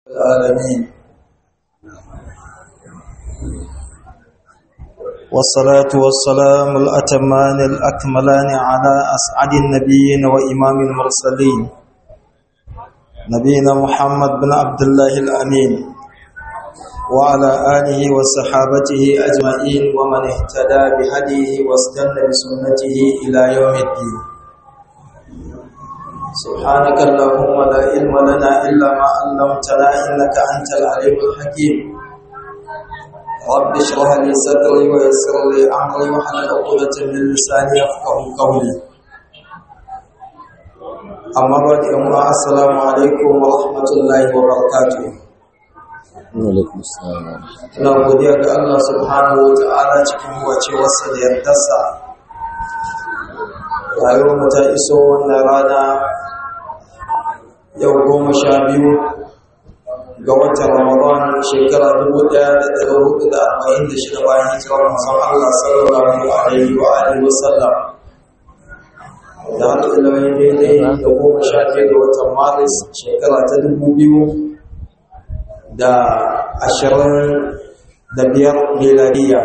العالمين والصلاة والسلام الأتمان الأكملان على أسعد النبيين وإمام المرسلين نبينا محمد بن عبد الله الأمين وعلى آله وصحابته أجمعين ومن اهتدى بهديه واستنى بسنته إلى يوم الدين سبحانك اللهم لا علم لنا إلا ما علمتنا إنك أنت العليم الحكيم رب اشرح لي صدري ويسر لي أمري واحلل عقدة من لساني يفقه قولي أما بعد السلام عليكم ورحمة الله وبركاته Alaikum salam. Ina godiya ga Allah subhanahu wa ta'ala cikin wacewarsa da yardarsa. Rayuwar mu ta iso wannan rana yau goma sha biyu ga watan Ramadan shekara dubu ɗaya da ɗari hudu da arba'in da shida bayan hijirar manzon Allah sallallahu alaihi wa alihi wa sallam. Da har ila yau daidai da goma sha biyu ga watan Maris shekara ta dubu biyu da ashirin da biyar miladiya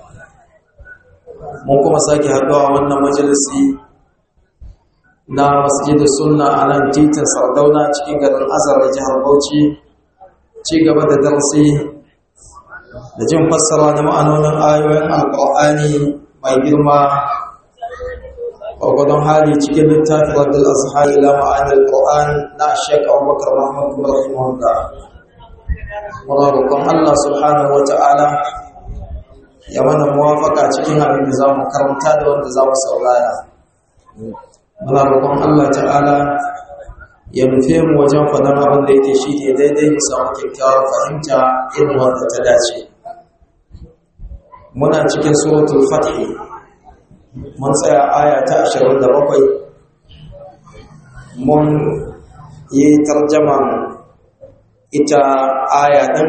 mun kuma sake haɗuwa wannan majalisi na masjidu sunna a nan titin sardauna cikin garin azar da jihar bauchi ci gaba da darasi da jin fassara na ma'anonin ayoyin alƙur'ani mai girma gwagwadon hali cikin littafin radul azhari la ma'anar qur'an na shek abubakar muhammad rahimahullah muna roƙon Allah subhanahu wata'ala ya mana muwafaka cikin abin da za mu karanta da wanda za mu saurara muna roƙon Allah ta'ala ya nufe mu wajen faɗan abin da yake shi ne daidai mu samu kyakkyawar fahimta irin wanda ta dace muna cikin suratul fathi mun tsaya aya ta 27 mun yi tarjaman ita aya ɗin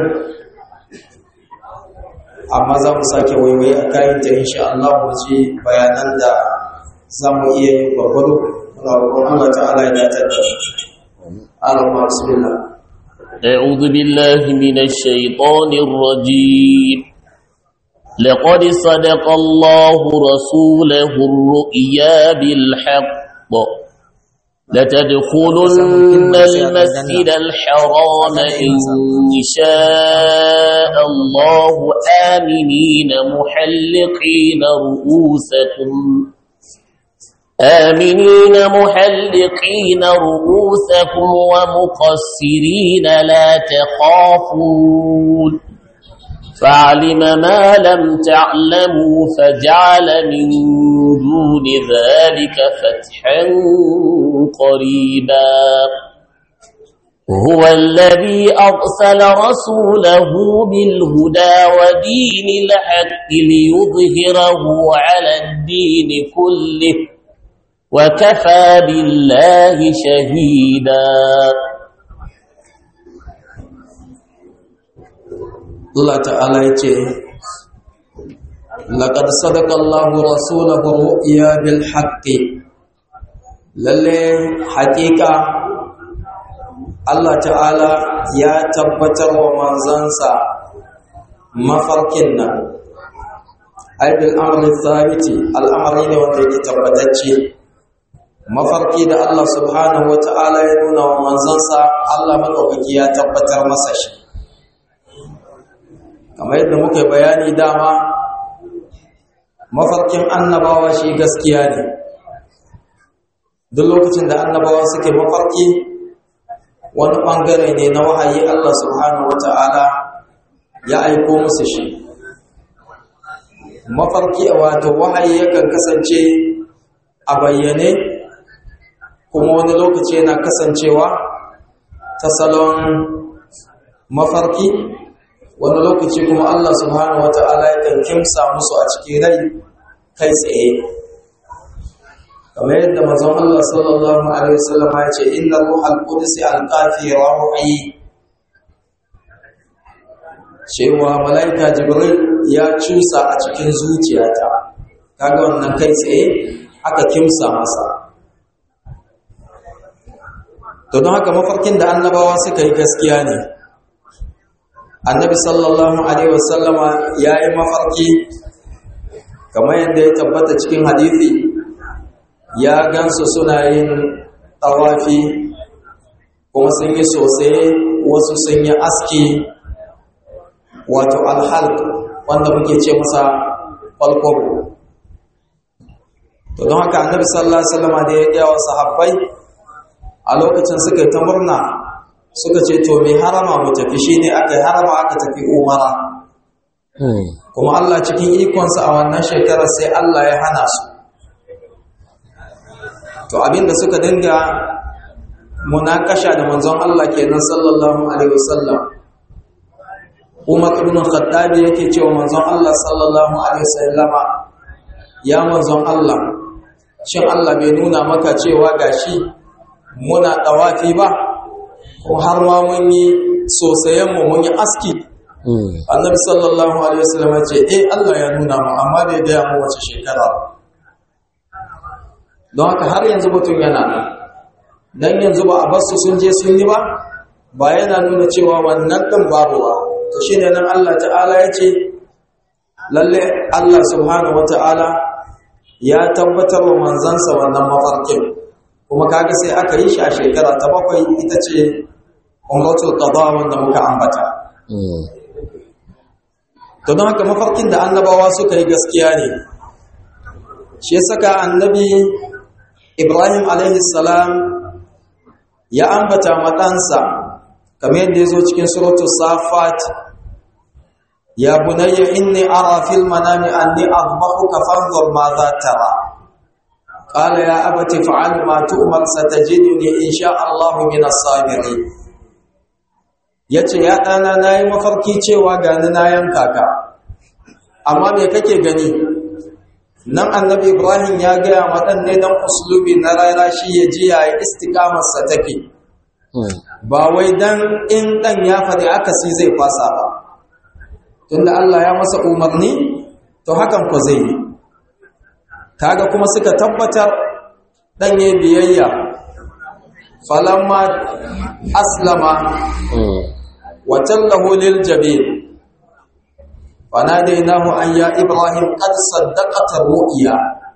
amma za mu sake waiwaye a kayanta insha Allah mu ji bayanan da za mu iya yin gwargwado muna roƙon Allah ta'ala ya dace da Allah bismillah أعوذ بالله من الشيطان الرجيم لقد صدق الله رسوله الرؤيا بالحق لتدخلن المسجد الحرام إن شاء الله آمنين محلقين رؤوسكم آمنين محلقين رؤوسكم ومقصرين لا تخافون فعلم ما لم تعلموا فجعل من دون ذلك فتحا قريبا هو الذي أرسل رسوله بالهدى ودين الحق ليظهره على الدين كله وكفى بالله شهيدا Allah ta'ala ya ce laqad sadaqa Allahu rasulahu ru'ya bil haqqi lalle haƙiƙa Allah ta'ala ya tabbatar wa manzansa mafarkin nan aibil amri thabiti al'amari ne wanda yake tabbatacce mafarki da Allah subhanahu wa ta'ala ya nuna wa manzansa Allah madaukaki ya tabbatar masa shi kamar yadda muka bayani dama mafarkin annabawa shi gaskiya ne duk lokacin da annabawa suke mafarki wani ɓangare ne na wahayi Allah subhanahu wata'ala ya aiko musu shi mafarki wato wahayi yakan kasance a bayyane kuma wani lokaci yana kasancewa ta salon mafarki wani lokaci kuma Allah subhanahu wata'ala yakan kimsa musu a cikin rai kai tsaye kamar yadda manzon Allah sallallahu alaihi wasallam ya ce inna ruhal qudus alqafi ruhi cewa malaika jibril ya cusa a cikin zuciyata kaga wannan kai tsaye aka kimsa masa to don haka mafarkin da annabawa suka yi gaskiya ne annabi sallallahu alaihi wasallama ya yi mafarki kamar yadda ya tabbata cikin hadithi ya gansu suna yin tawafi kuma sun yi sosai wasu sun yi aski wato alhalk wanda muke ce masa falkwabo to don haka annabi sallallahu alaihi wasallama da ya gaya wa sahabbai a lokacin suka yi ta murna suka ce to mai harama mu tafi shine aka yi harama aka tafi umara kuma Allah cikin ikonsa a wannan shekarar sai Allah ya hana su to abinda suka dinga munakasha da manzon Allah kenan sallallahu alaihi wasallam Umar ibn Khattab yake cewa manzon Allah sallallahu alaihi wasallama ya manzon Allah shin Allah bai nuna maka cewa gashi muna dawafi ba ko har ma mun yi sosayen mu mun yi aski annabi sallallahu alaihi wasallam ce eh Allah ya nuna mu amma bai gaya mu wace shekara don haka har yanzu mutum yana nan dan yanzu ba a basu sun je sun yi ba ba yana nuna cewa wannan din babu ba to shine nan Allah ta'ala ya ce lalle Allah subhanahu wata'ala ya tabbatar wa manzansa wannan mafarkin kuma kaga sai aka yi shi a shekara ta bakwai ita ce umratul qada wanda muka ambata to don haka mafarkin da annabawa suka yi gaskiya ne shi saka annabi ibrahim salam ya ambata matansa kamar yadda ya zo cikin suratu safat ya bunayya inni ara fil manami anni adbahuka fanzur ma za tara qala ya abati fa'al ma tu'mar satajiduni insha Allah min as-sabirin yace ya dana nayi mafarki cewa gani na yanka ka amma me kake gani nan annabi ibrahim ya gaya waɗanne don uslubi na rara shi ya ji ya yi istikamarsa take ba wai dan in ɗan ya faɗi akasi zai fasa ba tunda Allah ya masa umarni to hakan ko zai yi kaga kuma suka tabbatar ɗan ya biyayya falamma aslama wa tallahu lil jabin فناديناه أن يا إبراهيم قد صدقت الرؤيا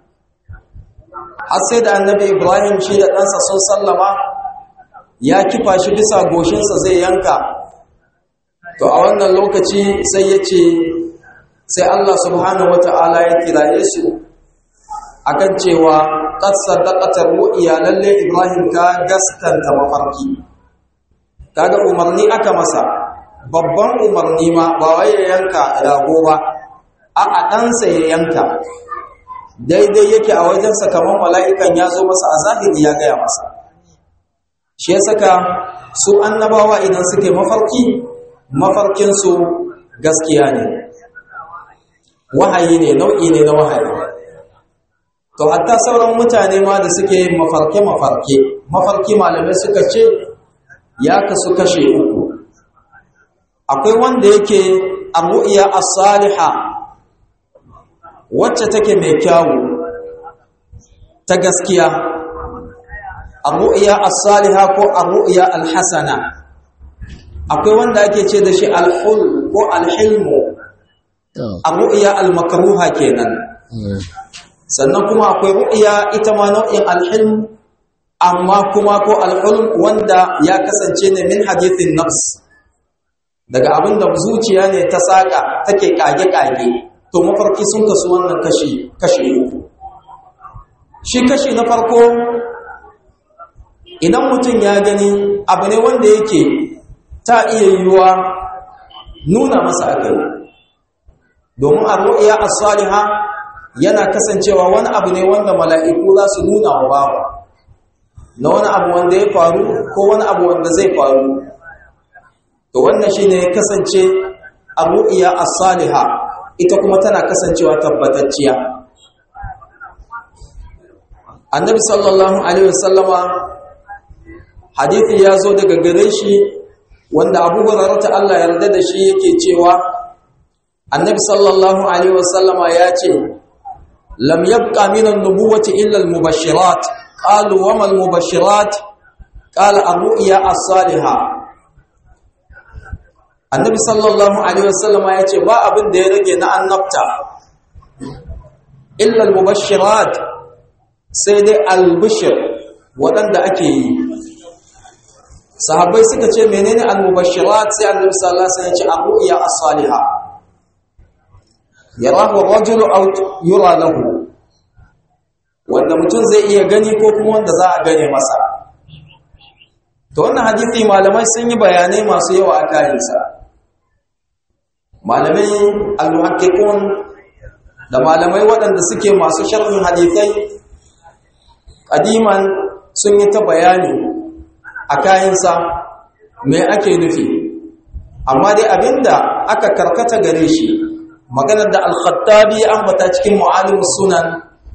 sai da annabi Ibrahim shi da ɗansa sun sallama ya kifa shi bisa goshinsa zai yanka to a wannan lokaci sai ya ce sai Allah subhanahu wata'ala ya kiraye su akan cewa qad saddaqatar ru'ya lalle Ibrahim ka gaskanta mafarki kaga umarni aka masa babban umarni ma ba wai ya yanka rago ba a a ɗansa ya yanka daidai yake a wajensa kamar mala'ikan ya zo masa a zahiri ya gaya masa shi ya saka su annabawa idan suke mafarki mafarkinsu gaskiya ne wahayi ne nau'i ne na wahayi to hatta sauran mutane ma da suke mafarke-mafarke mafarki malamai suka ce ya kasu kashe uku akwai wanda yake arru'iya as-saliha wacce take mai kyawu ta gaskiya arru'iya as-saliha ko arru'iya al-hasana akwai wanda ake ce da shi al-hul ko al-hilmu arru'iya al-makruha kenan sannan kuma akwai ru'iya ita ma nau'in al-hilm amma kuma ko al-hulm wanda ya kasance ne min hadithin nafs daga abin da zuciya ne ta saka take kage-kage to mafarki sun kasu wannan kashi kashi uku shi kashi na farko idan mutum ya gani abu ne wanda yake ta iya yiwuwa nuna masa akai domin arru'iya as-saliha yana kasancewa wani abu ne wanda mala'iku za su nuna wa bawa na wani abu wanda ya faru ko wani abu wanda zai faru to wannan shine ya kasance ar-ru'ya as-saliha ita kuma tana kasancewa tabbatacciya annabi sallallahu alaihi wasallama hadisi ya zo daga gare shi wanda abu hurairah ta Allah yarda da shi yake cewa annabi sallallahu alaihi wasallama ya ce lam yabqa min an-nubuwwati illa al-mubashirat qalu wa ma al-mubashirat qala ar-ru'ya as-salihah annabi sallallahu alaihi wasallama ya ce ba abin da ya rage na annabta illa al-mubashirat sai dai al-bushr waɗanda ake yi sahabbai suka ce menene al-mubashirat sai annabi sallallahu alaihi wasallam ya ce abuya as-salihah yarahu ar-rajulu aw yura lahu wanda mutum zai iya gani ko kuma wanda za a gane masa to wannan hadisi malamai sun yi bayanai masu yawa a kayansa malamai al-muhaqqiqun da malamai waɗanda suke masu sharhin hadisai kadiman sun yi ta bayani a kayansa me ake nufi amma dai abinda aka karkata gare shi maganar da al-khattabi ambata cikin mu'alimus sunan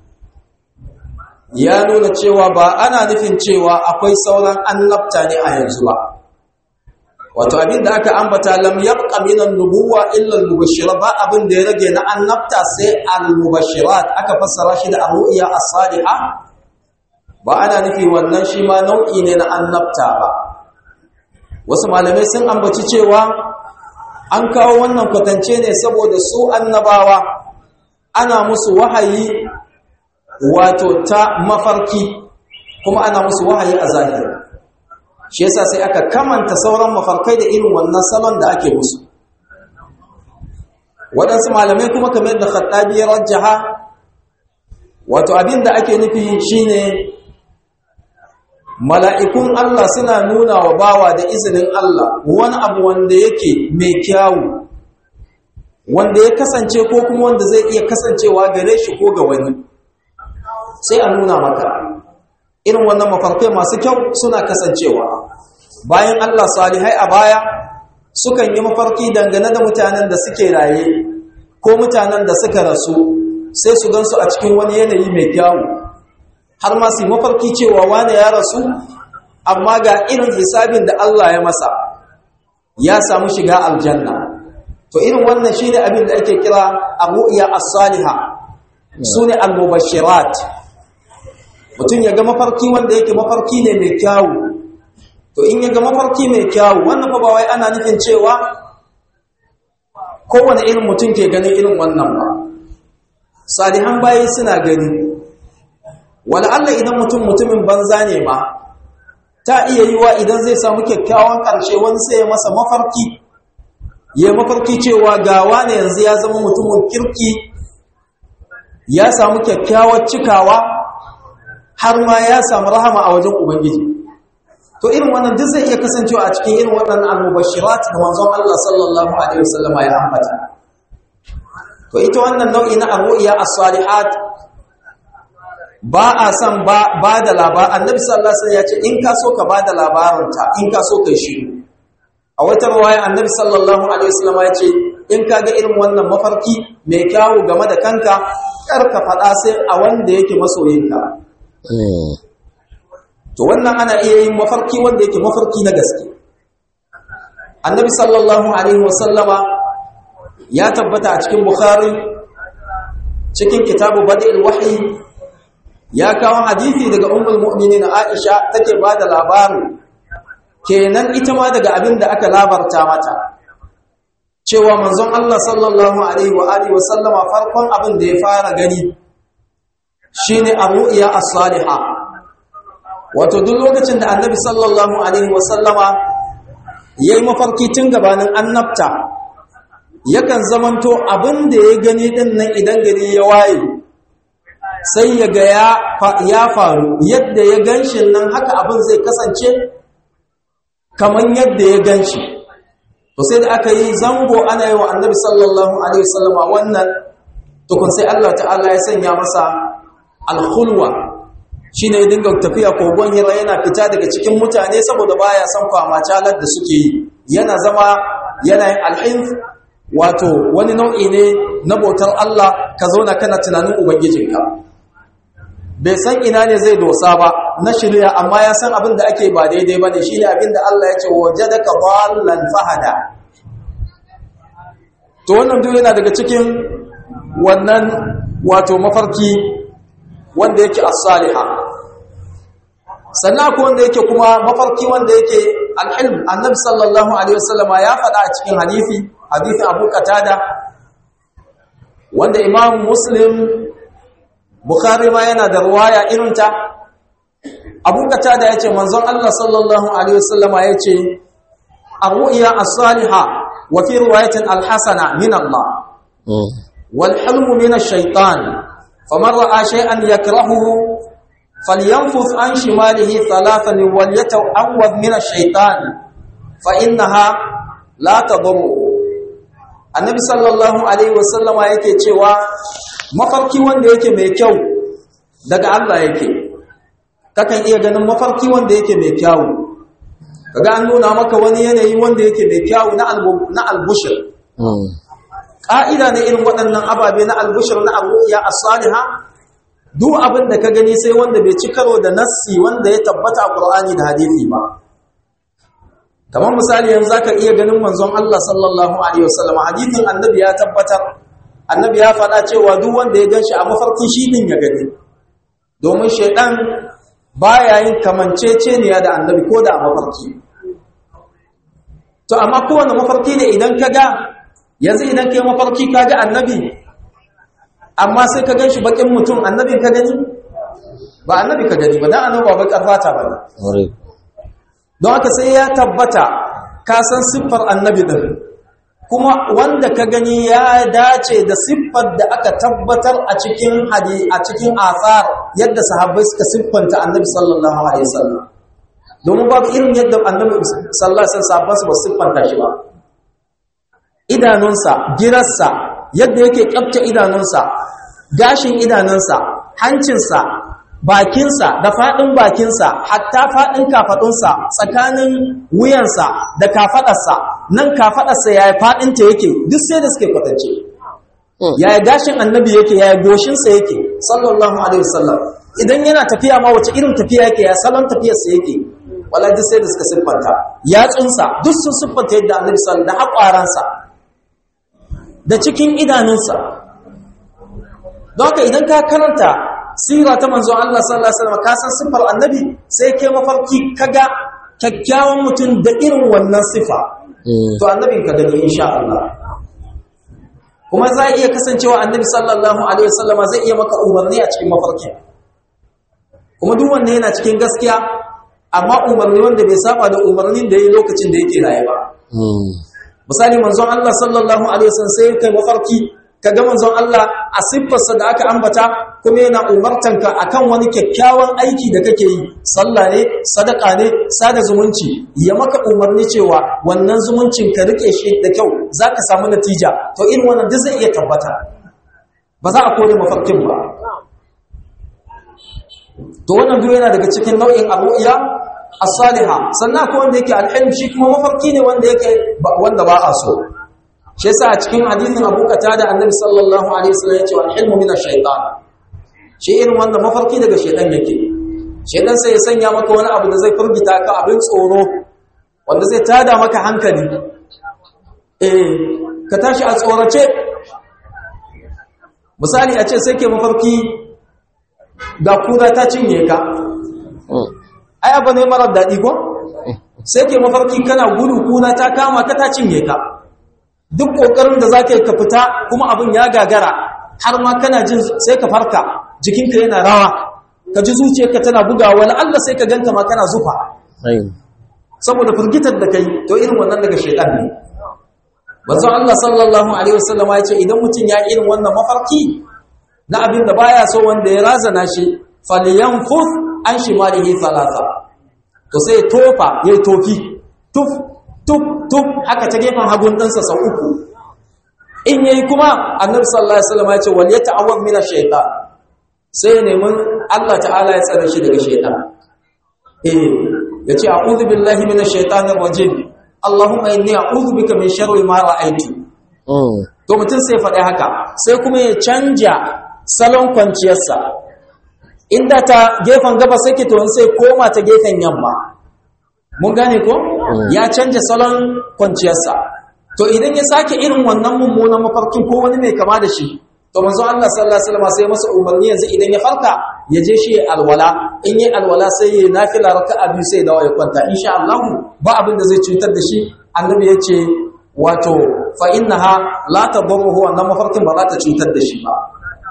ya nuna cewa ba ana nufin cewa akwai sauran annabta ne a yanzu ba wato abin da aka ambata lam yabqa min an-nubuwa illa al-mubashshirat ba abin da ya rage na annabta sai al-mubashshirat aka fassara shi da ar-ru'ya as-salihah ba ana nufi wannan shi ma nau'i ne na annabta ba wasu malamai sun ambaci cewa an kawo wannan kwatance ne saboda su annabawa ana musu wahayi wato ta mafarki kuma ana musu wahayi a zahiri shi yasa sai aka kamanta sauran mafarkai da irin wannan salon da ake musu waɗansu malamai kuma kamar da khattabi ya rajjaha wato abin da ake nufi shine mala'ikun Allah suna nuna wa bawa da izinin Allah wani abu wanda yake mai kyawu wanda ya kasance ko kuma wanda zai iya kasancewa gare shi ko ga wani sai a nuna maka irin wannan mafarkai masu kyau suna kasancewa bayan Allah salihai a baya sukan yi mafarki dangane da mutanen da suke raye ko mutanen da suka rasu sai su gansu a cikin wani yanayi mai kyawu har ma su mafarki cewa wane ya rasu amma ga irin hisabin da Allah ya masa ya samu shiga aljanna to irin wannan shine abin da ake kira abu'iya as-salihah sune al-mubashirat mutum ya ga mafarki wanda yake mafarki ne mai kyawu to in ya ga mafarki mai kyawu wannan ba wai ana nufin cewa kowane irin mutum ke ganin irin wannan ba salihan bayi suna gani wala Allah idan mutum mutumin banza ne ma ta iya yiwa idan zai samu kyakkyawan ƙarshe wani sai ya masa mafarki ya mafarki cewa gawa ne yanzu ya zama mutumin kirki ya samu kyakkyawar cikawa har ma ya samu rahama a wajen ubangiji to irin wannan duk zai iya kasancewa a cikin irin waɗannan al-mubashirat da manzon Allah sallallahu alaihi wasallama ya ambata to ita wannan nau'i na ar-ru'ya as-salihat ba a san ba ba da labar annabi sallallahu alaihi wasallam ya ce in ka so ka ba da labarinta in ka so kai shi a wata riwaya annabi sallallahu alaihi wasallama ya ce in ka ga irin wannan mafarki mai kyawu game da kanka kar ka faɗa sai a wanda yake masoyinka to wannan ana iya yin mafarki wanda yake mafarki na gaske annabi sallallahu alaihi wasallama ya tabbata a cikin bukhari cikin kitabu badil wahyi ya kawo hadisi daga ummul mu'minin aisha take bada labarin kenan ita ma daga abin da aka labarta mata cewa manzon Allah sallallahu alaihi wa alihi wasallama farkon abin da ya fara gani shine ar-ru'ya as-salihah wato duk lokacin da annabi sallallahu alaihi wasallama yayi mafarki tun gabanin annabta yakan zamanto abin da ya gani din nan idan gari ya waye sai ya ga ya faru yadda ya ganshi nan haka abin zai kasance kaman yadda ya ganshi to sai da aka yi zango ana yi wa annabi sallallahu alaihi wasallama wannan tukun sai Allah ta'ala ya sanya masa alkhulwa shine ya dinga tafiya kogon hira yana fita daga cikin mutane saboda baya son kwama calar da suke yi yana zama yana yin alhinf wato wani nau'i ne na bautar Allah ka zauna kana tunanin ubangijinka bai san ina ne zai dosa ba na shirya amma ya san abin da ake ba daidai ba ne shi ne abin da Allah ya ce wajadaka dhallan fahada to wannan duk yana daga cikin wannan wato mafarki wanda yake as-saliha sannan ko wanda yake kuma mafarki wanda yake alhilm annabi sallallahu alaihi wasallama ya faɗa a cikin hadisi hadisin Abu Qatada wanda Imam Muslim Bukhari ma yana da ruwaya irin ta Abu Qatada yace manzon Allah sallallahu alaihi wasallama yace ar-ru'ya as-salihah wa fi riwayatin al-hasana min Allah wal hilmu min ash-shaytan faman ra'a shay'an yakrahuhu فلينفث عن شماله ثلاثا وليتعوذ من الشيطان فإنها لا تضر النبي صلى الله عليه وسلم yake cewa mafarki wanda yake mai kyau daga Allah yake kakan iya ganin mafarki wanda yake mai kyau kaga an nuna maka wani yanayi wanda yake mai kyau na na albushir ka'ida ne irin waɗannan ababe na albushir na arruya as-salihah duk abin da ka gani sai wanda bai ci karo da nassi wanda ya tabbata a Qur'ani da hadisi ba kamar misali yanzu zaka iya ganin manzon Allah sallallahu alaihi wasallam hadisin annabi ya tabbatar annabi ya faɗa cewa duk wanda ya ganshi a mafarki shi din ya gani domin shaydan baya yin kamanceceniya da annabi ko da a mafarki to amma kowane mafarki ne idan ka ga yanzu idan kai mafarki ka ga annabi amma sai ka ganshi bakin mutum annabin ka gani ba annabi ka gani ba dan annabi ba bakar fata ba don haka sai ya tabbata ka san siffar annabi din kuma wanda ka gani ya dace da siffar da aka tabbatar a cikin hadi a cikin athar yadda sahabbai suka siffanta annabi sallallahu alaihi wasallam domin babu irin yadda annabi sallallahu alaihi wasallam ba su siffanta shi ba idanunsa girarsa yadda yake kyafta idanunsa gashin idanunsa hancinsa bakinsa da faɗin bakinsa hatta faɗin kafaɗunsa tsakanin wuyansa da kafaɗarsa nan kafaɗarsa yaya faɗinta yake duk sai da suke kwatance yaya gashin annabi yake yaya goshinsa yake sallallahu alaihi wasallam idan yana tafiya ma wace irin tafiya yake ya salon tafiyarsa yake wala duk sai da suka siffanta yatsunsa duk sun siffanta yadda annabi sallallahu da haƙwaransa da cikin idanunsa don haka idan ka karanta sira ta manzon Allah sallallahu alaihi wasallam ka san sifar annabi sai kai mafarki kaga kyakkyawan mutum da irin wannan sifa to annabin ka gani insha Allah kuma za iya kasancewa annabi sallallahu alaihi wasallam zai iya maka umarni a cikin mafarki kuma duk wanda yana cikin gaskiya amma umarni wanda bai saba da umarnin da yayi lokacin da yake raye ba misali manzon Allah sallallahu alaihi wasallam sai kai mafarki kaga manzon Allah a siffarsa da aka ambata kuma yana umartanka akan wani kyakkyawan aiki da kake yi sallah ne sadaka ne sada zumunci ya maka umarni cewa wannan zumuncin ka rike shi da kyau zaka samu natija to irin wannan duk zai iya tabbata ba za a kore mafarkin ba to wannan duk yana daga cikin nau'in abu'iya as-saliha sannan akwai wanda yake alhilm shi kuma mafarki ne wanda yake wanda ba a so shi yasa a cikin hadisin Abu Qatada Annabi sallallahu alaihi wasallam ya ce alhilmu min ash-shaytan shi irin wanda mafarki daga shaytan yake shaytan sai ya sanya maka wani abu da zai furgita ka abin tsoro wanda zai tada maka hankali eh ka tashi a tsorace misali a ce sai ke mafarki ga kura ta cinye ka ai abu ne marar daɗi ko sai ke mafarki kana gudu kuna ta kama ka ta cinye ka duk ƙoƙarin da za ka yi ka fita kuma abin ya gagara har ma kana jin sai ka farka jikinka yana rawa ka ji zuciyarka tana bugawa wani Allah sai ka ganta ma kana zufa saboda firgitar da kai to irin wannan daga shaitan ne manzo Allah sallallahu alaihi wasallam ya ce idan mutum ya irin wannan mafarki na abin da baya so wanda ya razana shi falyanfuth an shimalihi thalatha to sai tofa yayi tofi tuf tuf tuf haka ta gefen hagun ɗansa sau uku in yayi kuma annabi sallallahu alaihi wasallam ya ce wal yata'awwad min ash-shaytan sai ya nemi Allah ta'ala ya tsare shi daga shaytan eh yace a'udhu billahi minash shaitanir rajim Allahumma inni a'udhu bika min sharri ma ra'aytu to mutum sai faɗi haka sai kuma ya canja salon kwanciyarsa inda ta gefen gaba sake to sai koma ta gefen yamma mun gane ko ya canja salon kwanciyarsa to idan ya sake irin wannan mummunan mafarkin ko wani mai kama da shi to manzo Allah sallallahu alaihi wasallam sai masa umarni yanzu idan ya farka ya je shi alwala in yi alwala sai ya nafila raka'a biyu sai dawo ya kwanta insha Allah ba abin da zai cutar da shi annabi ya ce wato fa innaha la tadurruhu wannan mafarkin ba za ta cutar da shi ba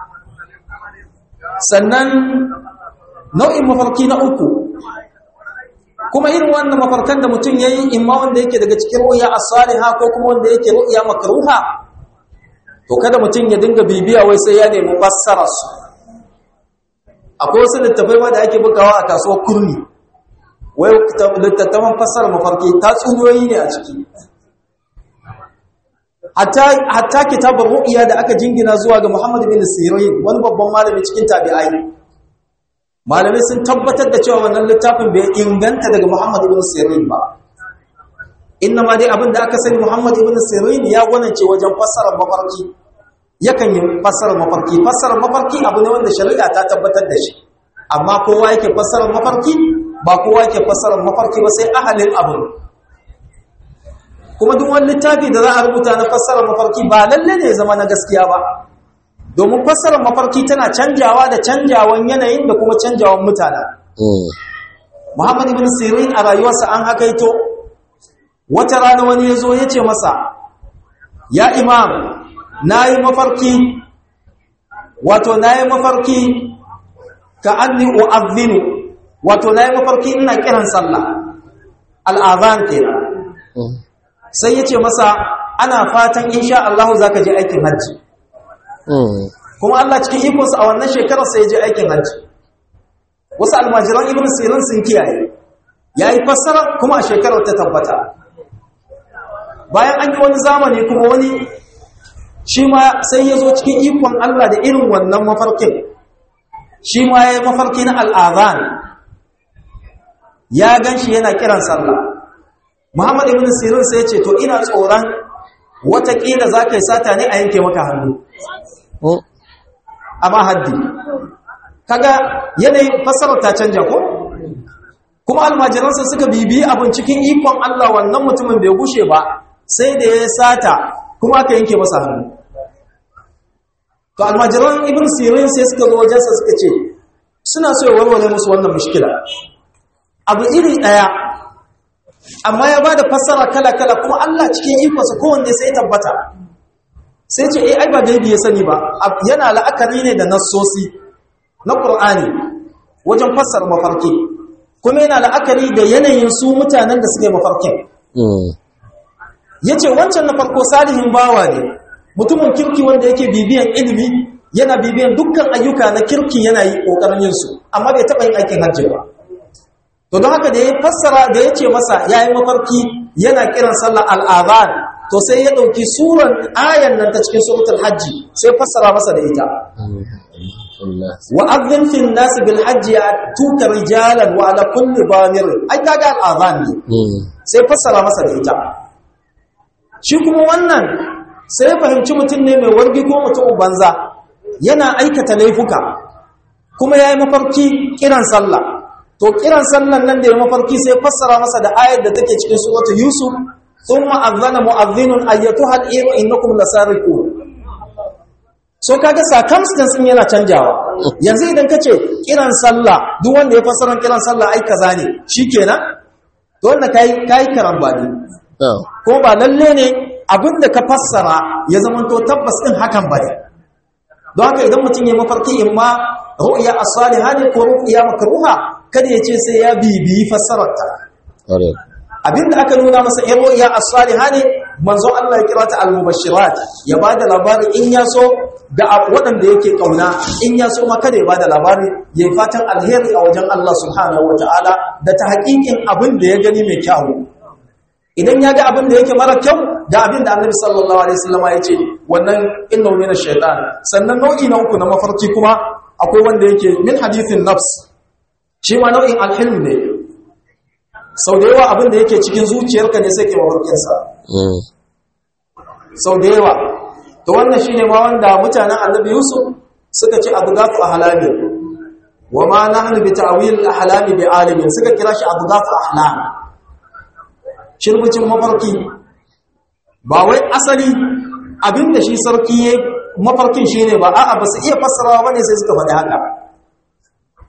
sannan nau'in mafarki na uku kuma irin wannan mafarkan da mutum yayi imma wanda yake daga cikin ru'ya as-saliha ko kuma wanda yake ru'ya makruha to kada mutum ya dinga bibiya wai sai ya nemi fassara su akwai wasu littafai ma da ake bugawa a kasuwar kurmi wai littattafan fassara mafarki tatsuniyoyi ne a ciki hatta kitabar ru'ya da aka jingina zuwa ga Muhammad bin Sirin wani babban malami cikin tabi'ai malamai sun tabbatar da cewa wannan littafin bai inganta daga Muhammad bin Sirin ba inna ma dai abin da aka sani Muhammad ibn Sirin ya gwanance wajen fassarar mafarki yakan yi fassarar mafarki fassarar mafarki abu ne wanda shari'a ta tabbatar da shi amma kowa yake fassarar mafarki ba kowa yake fassarar mafarki ba sai ahalin abu kuma duk wani littafi da za a rubuta na fassarar mafarki ba lalle ne zama na gaskiya ba domin fassarar mafarki tana canjawa da canjawan yanayin da kuma canjawan mutane Muhammad ibn Sirin a rayuwarsa an hakaito wata rana wani ya zo ya ce masa ya imam na yi mafarki wato na yi mafarki ka anni u'adhinu wato na yi mafarki ina kiran sallah al'adhan kenan sai ya ce masa ana fatan insha Allah za ka je aikin hajji kuma Allah cikin ikonsa a wannan shekarar sai ya je aikin hajji wasu almajiran ibn sirin sun kiyaye ya yi fassara kuma a shekarar ta tabbata bayan an yi wani zamani kuma wani shi ma sai ya zo cikin ikon Allah da irin wannan mafarkin shi ma ya yi mafarki na al'adhan ya gan shi yana kiran sallah Muhammad ibn Sirin sai ya ce to ina tsoron watakila za ka yi sata ne a yanke maka hannu amma haddi kaga yanayin fassarar ta canja ko kuma almajiransa suka bibiyi abin cikin ikon Allah wannan mutumin bai gushe ba sai da ya sata kuma aka yanke masa hannu to almajiran ibn sirin sai suka zo wajensa suka ce suna so ya warware musu wannan mushkila abu iri daya amma ya bada fassara kala-kala kuma Allah cikin ikonsa kowanne sai tabbata sai ce eh ai ba gaibi ya sani ba yana la'akari ne da nassosi na Qur'ani wajen fassara mafarki kuma yana la'akari da yanayin su mutanen da suke mafarkin yace wancan na farko salihin bawa ne mutumin kirki wanda yake bibiyan ilimi yana bibiyan dukkan ayyuka na kirki yana yi kokarin yin su amma bai taba yin aikin hajji ba to don haka da ya fassara da ya ce masa ya yi mafarki yana kiran sallar al'adhan to sai ya ɗauki suran ayan nan ta cikin suratul hajji sai fassara masa da ita wa adhin fil nas bil hajji tuka rijalan wa ala kulli bamir ai kaga al'adhan ne sai fassara masa da ita shi kuma wannan sai fahimci mutum ne mai wargi ko mutum banza yana aikata laifuka kuma ya yi mafarki kiran sallah to kiran sallan nan da ya mafarki sai fassara masa da ayar da take cikin suratul yusuf thumma adhana mu'adhdhinun ayyatuha al-iru innakum lasariqun so kaga circumstance din yana canjawa yanzu idan kace kiran sallah duk wanda ya fassara kiran sallah ai kaza ne shikenan to wanda kai kai karambani ko ba lalle ne abinda ka fassara ya zamanto tabbas din hakan bane don haka idan mutum ya mafarki imma ru'ya as-salihah ne ko ru'ya makruha kada ya ce sai ya bibiyi fassararta abinda aka nuna masa in ru'ya as-salihah ne manzo Allah ya kira ta al-mubashirat ya bada labari in ya so da waɗanda yake kauna in ya so ma kada ya bada labari ya yi fatan alheri a wajen Allah subhanahu wataala da ta haƙiƙin abin da ya gani mai kyau idan ya ga abin da yake mara kyau da abin da annabi sallallahu alaihi wasallama ya ce wannan innahu min ash-shaytan sannan nau'i na uku na mafarki kuma akwai wanda yake min hadithin nafs shi ma nau'in alhilm ne sau da yawa abin da yake cikin zuciyarka ne sai ke mafarkinsa sau da yawa to wannan shine ma wanda mutanen annabi yusuf suka ce abu gafu ahlami wa ma nahnu bi ta'wil ahlami bi alimin suka kira shi abu gafu ahlam shirbucin mafarki ba wai asali abinda shi sarki ya mafarkin shine ba a'a ba su iya fassarawa bane sai suka faɗi haka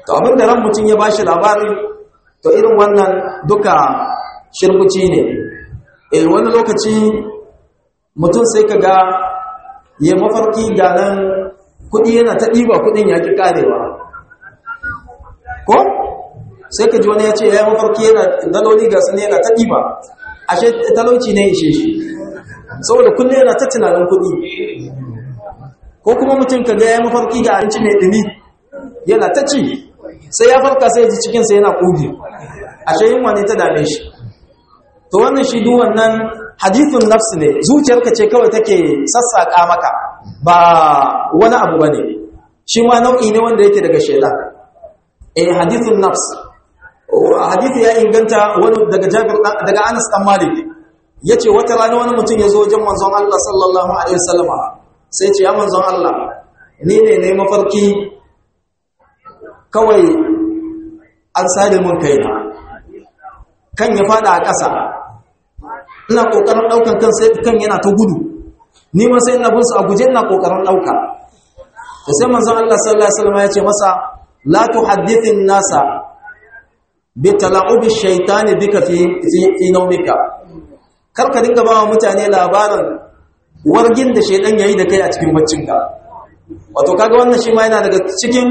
to abin da ran mutum ya bashi labari to irin wannan duka shirbuci ne eh wani lokaci mutum sai ka ga ya mafarki ga nan kuɗi yana ta ɗiba kuɗin ya ƙi ƙarewa ko sai ka ji wani ya ce ya yi mafarki yana daloli ga su ne yana ta ɗiba ashe talauci ne ishe shi saboda kullum yana ta tunanin kuɗi ko kuma mutum ka ga ya yi mafarki ga abinci mai ɗumi yana ta ci sai ya farka sai ji cikinsa yana ƙugi ashe yin wani ta dame shi to wannan shi duk wannan hadithun nafs ne zuciyarka ce kawai take sassaƙa maka ba wani abu ba ne shi ma nau'i ne wanda yake daga shaidan eh hadithun nafs hadithi ya inganta wani daga Jabir daga Anas dan Malik yace wata rana wani mutum ya zo wajen manzon Allah sallallahu alaihi wasallama sai ce ya manzon Allah ni ne ne mafarki kawai an sare mun kaina kan ya fada a ƙasa ina kokarin daukan kan sai kan yana ta gudu ni ma sai ina bin su a guje ina kokarin dauka to sai manzon Allah sallallahu alaihi wasallama ya ce masa la tuhaddithin nasa bi tala'ubi shaytani bika fi fi nawmika karka dinga ba mutane labarin wargin da shaydan yayi da kai a cikin baccinka wato kaga wannan shi ma yana daga cikin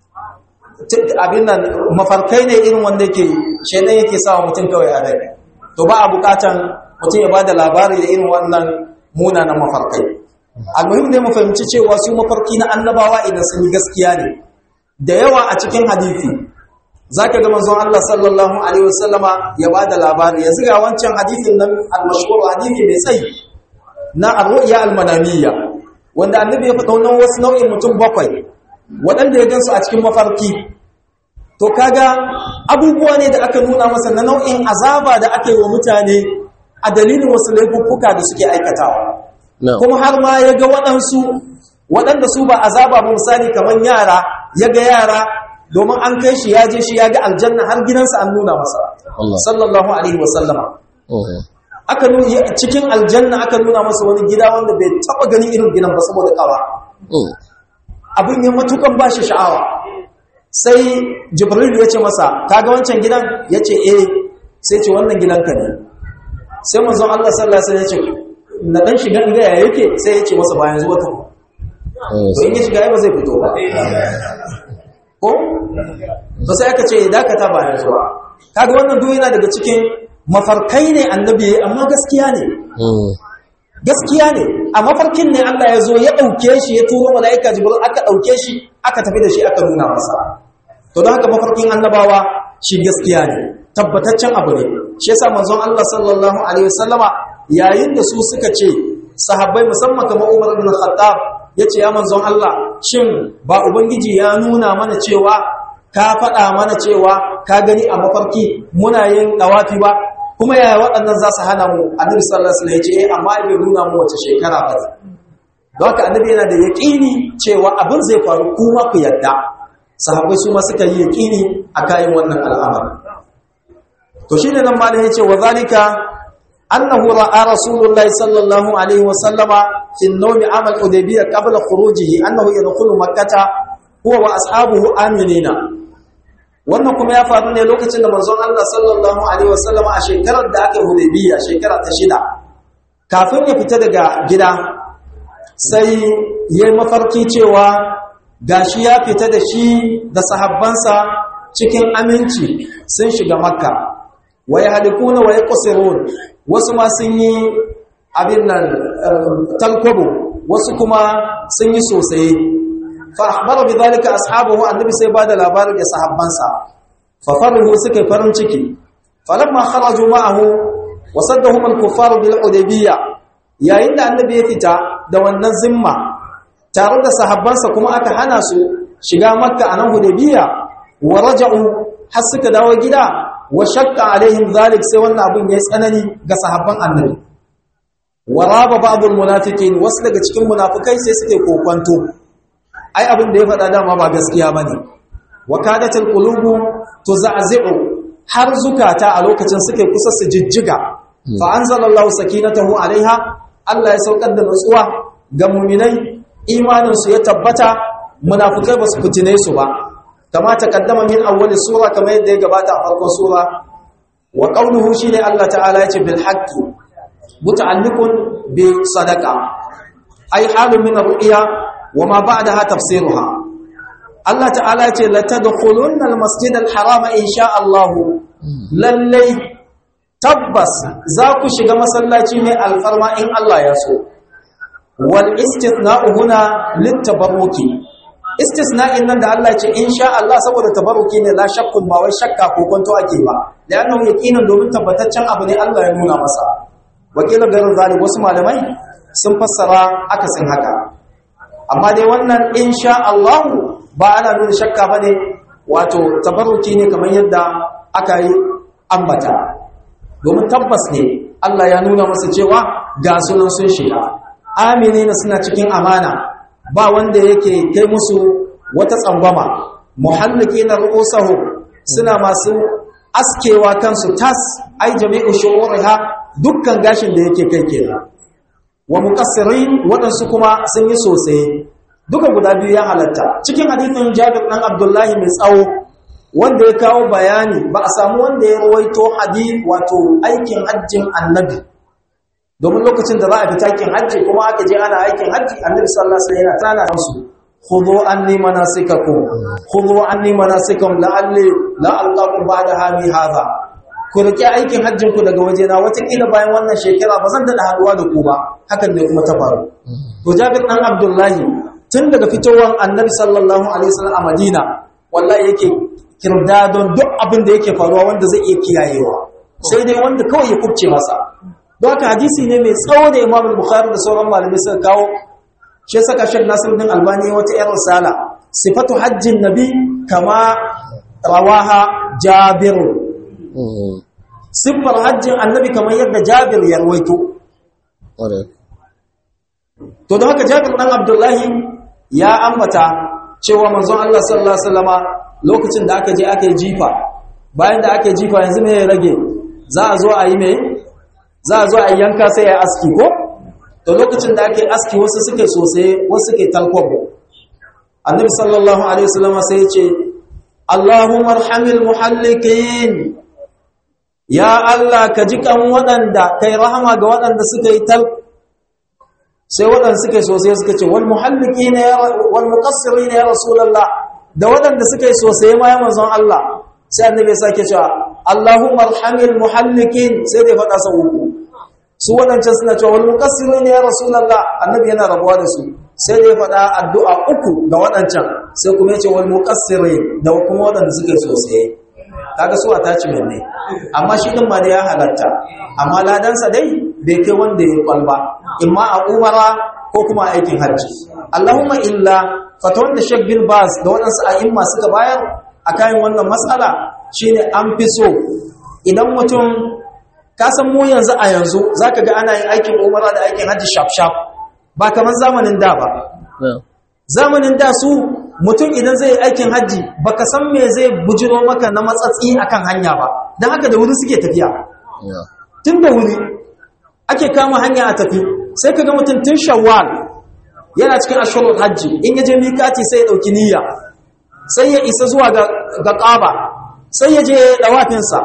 abin nan mafarkai ne irin wanda yake shaydan yake sawa mutum kawai a rai to ba a bukatan mutum ya bada labari da irin wannan munanan mafarkai almuhim ne mu fahimci cewa su mafarki na annabawa idan sun yi gaskiya ne da yawa a cikin hadisi zaka ga manzon Allah sallallahu alaihi wasallama ya bada labari yanzu ga wancan hadisin nan al-mashhur hadisi mai tsayi na ar-ru'ya al-manamiyya wanda annabi ya faɗa wannan wasu nau'in mutum bakwai waɗanda ya gansu a cikin mafarki to kaga abubuwa ne da aka nuna masa na nau'in azaba da aka yi wa mutane a dalilin wasu laifuffuka da suke aikatawa kuma har ma ya ga waɗansu waɗanda su ba azaba ba misali kamar yara ya ga yara domin an kai shi ya je shi ya ga aljanna har gidansa an nuna masa sallallahu alaihi wasallama aka nuna cikin aljanna aka nuna masa wani gida wanda bai taba ganin irin gidan ba saboda kawa abin ya matukan ba shi sha'awa sai jibril ya ce masa kaga wancan gidan ya ce eh sai ce wannan gidanka ne sai manzon Allah sallallahu alaihi wasallam ya ce na dan shiga inda ya yake sai ya ce masa bayan zuwa ta to in ya shiga ba zai fito ba ko to sai aka ce dakata ba yanzu ba kaga wannan duk yana daga cikin mafarkai ne annabi amma gaskiya ne gaskiya ne a mafarkin ne Allah ya zo ya dauke shi ya turo malaika jibril aka dauke shi aka tafi da shi aka nuna masa to don haka mafarkin annabawa shi gaskiya ne tabbataccen abu ne shi yasa manzon Allah sallallahu alaihi wasallama yayin da su suka ce sahabbai musamman kamar Umar ibn Khattab yace ya manzon Allah shin ba ubangiji ya nuna mana cewa ka faɗa mana cewa ka gani a mafarki muna yin dawafi ba kuma yaya waɗannan za su hana mu annabi sallallahu alaihi wasallam ya ce eh amma bai nuna mu wace shekara ba don haka annabi yana da yaƙini cewa abin zai faru kuma ku yadda sahabbai su ma suka yi yaƙini a kayan wannan al'amari to shine nan malam yace wa zalika annahu ra'a rasulullahi sallallahu alaihi wasallama fi an-nawm amal hudaybiyya qabla khurujihi annahu yadkhulu makkah huwa wa ashabuhu aminina wannan kuma ya faru ne lokacin da manzon Allah sallallahu alaihi wasallama a shekarar da aka hudaybiyya shekara ta shida kafin ya fita daga gida sai yayi mafarki cewa gashi ya fita da shi da sahabbansa cikin aminci sun shiga makka wa yahlikuna wa yaqsirun wasu ma sun yi abin nan talkobo wasu kuma sun yi sosai fa akhbara bidhalika ashabuhu annabi sai bada labari ga sahabbansa fa farihu suka farin ciki falamma kharaju ma'ahu wa saddahum al-kuffar bil hudaybiyya yayin da annabi ya fita da wannan zimma tare da sahabbansa kuma aka hana su shiga makka a nan hudaybiyya wa raja'u har suka dawo gida wa shakka alaihim zalik sai wannan abun yayi tsanani ga sahabban annabi wa raba ba'dul munafiqin wasu daga cikin munafikai sai suke kokwanto ai abin da ya faɗa dama ba gaskiya bane wa kadatul qulubu tuza'zi'u har zukata a lokacin suke kusa su jijjiga fa anzalallahu sakinatahu alaiha Allah ya saukar da nutsuwa ga mu'minai imanin su ya tabbata munafikai ba su fitine su ba kama taqaddama min awwal sura kama yadda ya gabata a farkon sura wa qawluhu shine Allah ta'ala yace bil haqqi muta'alliqun bi sadaqa ay halun min ar-ru'ya wa ma ba'daha tafsiruha Allah ta'ala yace la tadkhulunna al-masjid al-harama insha Allah lallai tabbas za ku shiga masallaci mai alfarma in Allah ya so wal istithna'u huna litabarruki istisna'in nan da Allah ya ce insha Allah saboda tabarruki ne la shakkun ba wai shakka ko kwanto ake ba da annahu yaqinan domin tabbataccen abu ne Allah ya nuna masa wakila garin zalim wasu malamai sun fassara akasin haka amma dai wannan insha Allah ba ana nuna shakka bane wato tabarruki ne kamar yadda aka yi ambata domin tabbas ne Allah ya nuna masa cewa ga sunan sun shiga aminina suna cikin amana ba wanda yake kai musu wata tsangwama muhallikina ru'usahu suna masu askewa kansu tas ai jami'u shu'uriha dukkan gashin da yake kai kenan wa muqassirin wadansu kuma sun yi sosai duka guda biyu ya halatta cikin hadithin Jabir dan Abdullahi mai tsawo wanda ya kawo bayani ba a samu wanda ya rawaito hadith wato aikin hajjin annabi domin lokacin da za a fita aikin hajji kuma aka je ana aikin hajji annabi sallallahu alaihi wasallam yana tana musu khudhu anni manasikakum khudhu anni manasikakum la'alli la alqakum ba'da hami hadha ku rike aikin hajjin ku daga wajena wata kila bayan wannan shekara ba zan da haduwa da ku ba hakan ne kuma ta faru to Jabir dan Abdullahi tun daga fitowar annabi sallallahu alaihi wasallam a Madina wallahi yake kirdadon duk abin da yake faruwa wanda zai iya kiyayewa sai dai wanda kawai ya kubce masa don haka hadisi ne mai tsawo da imam bukhari da sauran malamai suka kawo shi saka shek nasiruddin albani wata yar risala sifatu hajjin nabi kama rawaha jabir siffar hajjin annabi kamar yadda jabir ya rawaito to don haka jabir dan abdullahi ya ambata cewa manzon Allah sallallahu alaihi wasallama lokacin da aka je aka yi jifa bayan da aka yi jifa yanzu me ya rage za a zo a yi me za a zo a yanka sai ya aski ko to lokacin da ake aski wasu suke sosai wasu suke talkwabo annabi sallallahu alaihi wasallam sai ya ce Allahumma arhamil muhallikin ya Allah ka ji kan waɗanda kai rahama ga waɗanda suka yi tal sai waɗanda suke sosai suka ce wal muhallikin ya wal muqassirin ya rasulullah da waɗanda suka yi sosai ma ya manzon Allah sai annabi ya sake cewa Allahumma arhamil muhallikin sai dai faɗa sau uku su waɗancan suna cewa wal muqassirin ya rasulullah annabi yana rabuwa da su sai dai faɗa addu'a uku ga waɗancan sai kuma ya ce wal muqassirin da kuma waɗanda suka yi sosai kaga su attachment ne amma shi din ma da ya halatta amma ladansa dai bai kai wanda ya kwalba imma a umara ko kuma aikin hajji Allahumma illa fatawan da Sheikh bin Baz da waɗansu a'imma suka bayar a kayan wannan matsala shine an fi so idan mutum ka san mu yanzu a yanzu zaka ga ana yin aikin umara da aikin hajji shaf shaf ba kamar zamanin da ba zamanin da su mutum idan zai yi aikin hajji baka san me zai bujiro maka na matsatsi akan hanya ba don haka da wuri suke tafiya tun da wuri ake kama hanya a tafi sai ka ga mutum tun shawwal yana cikin ashirin hajji in ya je mikati sai ya ɗauki niyya sai ya isa zuwa ga ƙaba sai ya je ɗawafinsa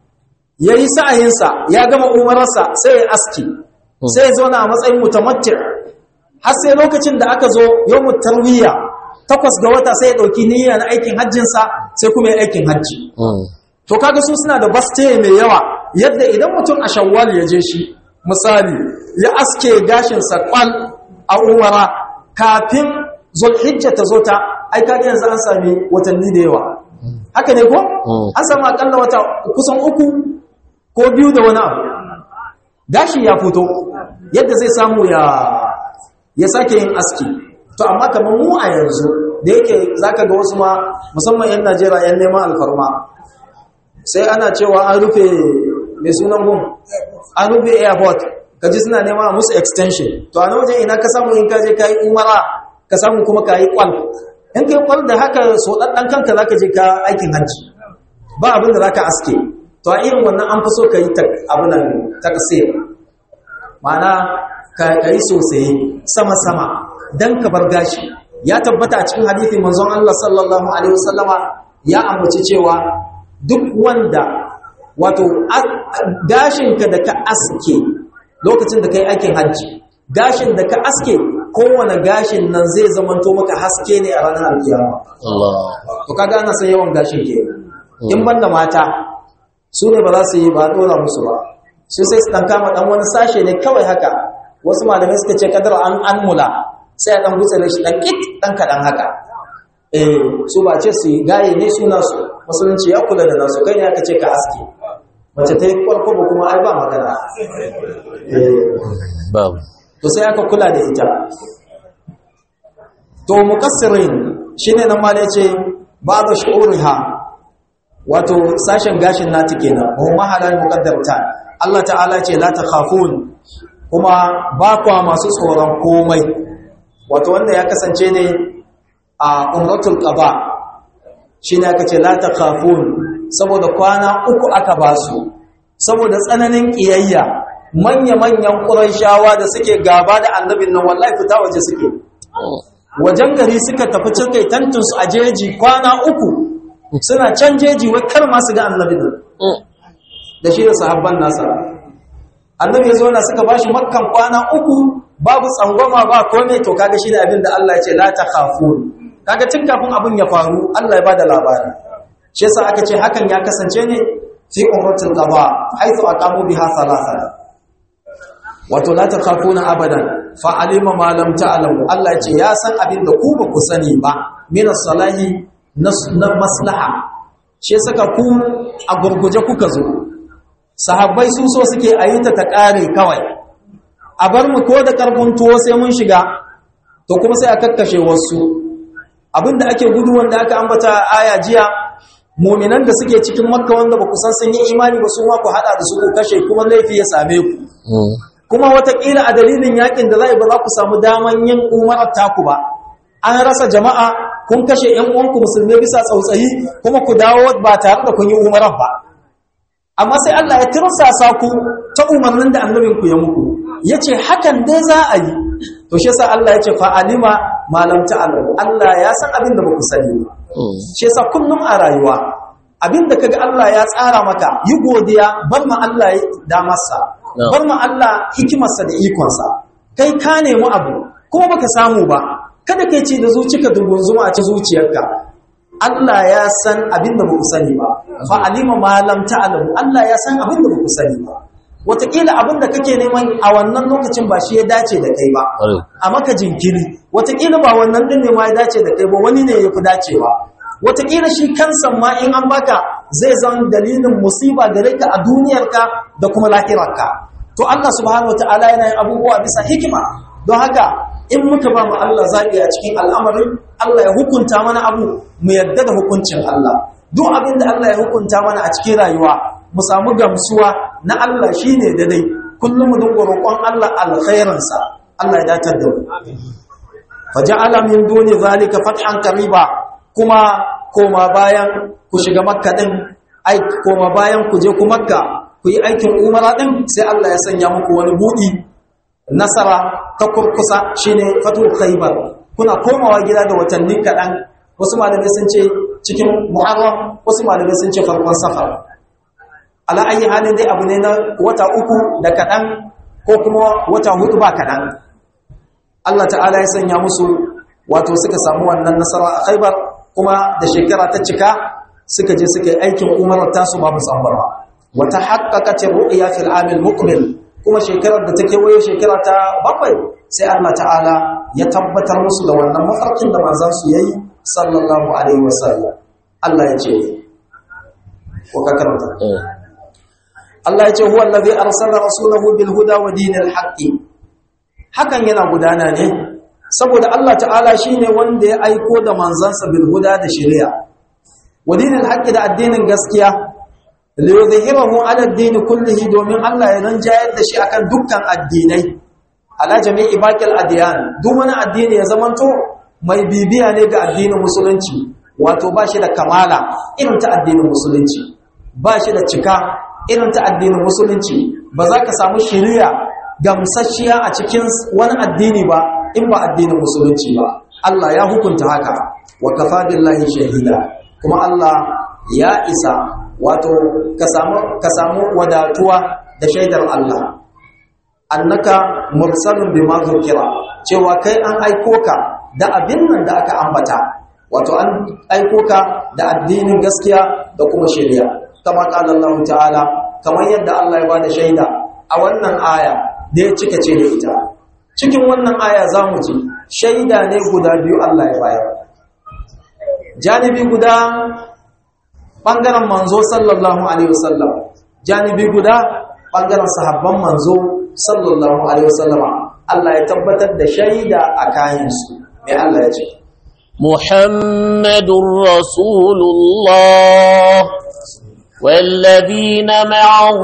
ya yi sa'ayinsa ya gama umararsa sai ya aski sai ya zauna a matsayin mutamattir har sai lokacin da aka zo yau tarwiyya takwas ga wata sai ya ɗauki niyya na aikin hajjinsa sai kuma ya aikin hajji to kaga su suna da baste mai yawa yadda idan mutum a shawwal ya je shi misali ya aske gashinsa kwal a umara kafin zulhijja ta zo ta ai kaga yanzu an sami watanni da yawa haka ne ko an samu akalla wata kusan uku ko biyu da wani abu gashi ya fito yadda zai samu ya ya sake yin aski to amma kamar mu a yanzu da yake zaka ga wasu ma musamman yan Najeriya yan neman alfarma sai ana cewa an rufe mai sunan gun an rufe airport kaji suna nema musu extension to a nan wajen ina ka samu in ka je kai umara ka samu kuma ka yi kwal in kai kwal da haka so dan kanka zaka je ka aikin hajji ba abin da zaka aske to a irin wannan an fi so ka yi abin nan takasir ma'ana ka yi sosai sama-sama don ka bar gashi ya tabbata a cikin hadithi manzon Allah sallallahu Alaihi wasallama ya ambaci cewa duk wanda wato gashinka da ka aske lokacin da kai aikin hajji gashin da ka aske kowane gashin nan zai zamanto maka haske ne a ranar alkiyama Allah to kaga ana san yawan gashin ke in banda mata su ne ba za su yi ba dora musu ba su sai su dan kama dan wani sashe ne kawai haka wasu malamai suka ce kadar an anmula sai a dan gutsare shi dan kit dan kadan haka eh su ba ce su yi gaye ne suna su musulunci ya kula da nasu kai ne aka ce ka aske mace ta yi kwalkwabo kuma ai ba magana eh babu to sai aka kula da ita to mukassirin shine nan ma yace ba'da shu'uriha wato sashen gashin nata kenan wa mahalal muqaddarta Allah ta'ala ce la takhafun kuma ba kwa masu tsoron komai wato wanda ya kasance ne a umratul qada shine aka ce la takhafun saboda kwana uku aka basu saboda tsananin kiyayya manya-manyan ƙuraishawa da suke gaba da annabin nan wallahi fita waje suke wajen gari suka tafi cikai tantunsu a jeji kwana uku suna can jeji wai kar masu ga annabin nan da shi da sahabban nasa annabi ya zo na suka bashi makkan kwana uku babu tsangwama ba komai to kaga shi da abin da Allah ya ce la takhafun kaga tun kafin abin ya faru Allah ya bada labari shi yasa aka ce hakan ya kasance ne fi umratul qada haythu aqamu biha thalatha wato la takhafuna abadan fa alima ma lam ta'lamu Allah ya ce ya san abin da ku ba ku sani ba min salahi na maslaha shi saka ku a gurguje kuka zo sahabbai su so suke ayita ta kare kawai a bar mu ko da karfin tuwo sai mun shiga to kuma sai a kakkashe wasu abinda ake gudu wanda aka ambata aya jiya muminan da suke cikin makka wanda ba ku san sun yi imani ba su ma ku hada da su ku kashe kuma laifi ya same ku kuma watakila a dalilin yakin da zai ba za ku samu daman yin umarar taku ba an rasa jama'a kun kashe yan uwanku musulmi bisa tsautsayi kuma ku dawo ba tare da kun yi umarar ba amma sai Allah ya tirsasa ku ta umarnin da annabin ku ya muku yace hakan dai za a yi to shi yasa Allah yace fa alima ma lam ta'lamu Allah ya san abin da baku sani ba shi yasa kullum a rayuwa abin da kaga Allah ya tsara maka yi godiya bar ma Allah da masa bar ma Allah hikimarsa da ikonsa kai ka nemi abu kuma baka samu ba kada kai ce da zuciyarka zuma a ci zuciyarka Allah ya san abin da baku sani ba fa alima ma lam ta'lamu Allah ya san abin da baku sani ba wataƙila abin da kake neman a wannan lokacin ba shi ya dace da kai ba a maka jinkiri wataƙila ba wannan din ne ma ya dace da kai ba wani ne ya fi dacewa wataƙila shi kansa ma in an baka zai zan dalilin musiba gare ka a duniyarka da kuma lahirarka to Allah subhanahu wataala yana yin abubuwa bisa hikima don haka in muka ba mu Allah zaɓi a cikin al'amarin Allah ya hukunta mana abu mu yadda da hukuncin Allah duk abin da Allah ya hukunta mana a cikin rayuwa mu samu gamsuwa na Allah shine daidai kullum mu dinga roƙon Allah alkhairinsa Allah ya datar da mu faja'ala min duni zalika fathan qariba kuma koma bayan ku shiga makka din ai koma bayan ku je ku makka ku yi aikin umara din sai Allah ya sanya muku wani buɗi nasara ta kurkusa shine fatul khaybar kuna komawa gida da watanni kaɗan wasu malamai sun ce cikin muharram wasu malamai sun ce farkon safar ala ayi halin dai abu ne na wata uku da kaɗan ko kuma wata hudu ba kaɗan Allah ta'ala ya sanya musu wato suka samu wannan nasara a khaybar kuma da shekara ta cika suka je suka yi aikin umarar tasu babu tsambarwa wata haƙaƙa ru'ya fil amil muqbil kuma shekarar da ta kewaye shekara ta bakwai sai Allah ta'ala ya tabbatar musu da wannan mafarkin da manzon su yayi sallallahu alaihi wasallam Allah ya ce ko ka karanta Allah ya ce huwa allazi arsala rasulahu bil huda wa dinil haqqi hakan yana gudana ne saboda Allah ta'ala shine wanda ya aiko da manzansa bil huda da shari'a wa dinil haqqi da addinin gaskiya li yuzhirahu ala ad-din kullihi domin Allah ya ranjayar da shi akan dukkan addinai ala jami'i baqil adyan duk wani addini ya zamanto mai bibiya ne ga addinin musulunci wato ba shi da kamala irin ta addinin musulunci ba shi da cika irin ta addinin musulunci ba za ka samu shari'a gamsasshiya a cikin wani addini ba in ba addinin musulunci ba Allah ya hukunta haka wa kafa billahi shahida kuma Allah ya isa wato ka samu ka samu wadatuwa da shaidar Allah annaka mursalun bima zukira cewa kai an aiko ka da abin nan da aka ambata wato an aiko ka da addinin gaskiya da kuma shari'a kama qala Allah ta'ala kamar yadda Allah ya bada shaida a wannan aya da ya cika ce da ita cikin wannan aya zamu ji shaida ne guda biyu Allah ya bayar janibi guda bangaren manzo sallallahu alaihi wasallam janibi guda bangaren sahabban manzo sallallahu alaihi wasallama Allah ya tabbatar da shaida a kayansu mai Allah ya ce محمد رسول الله والذين معه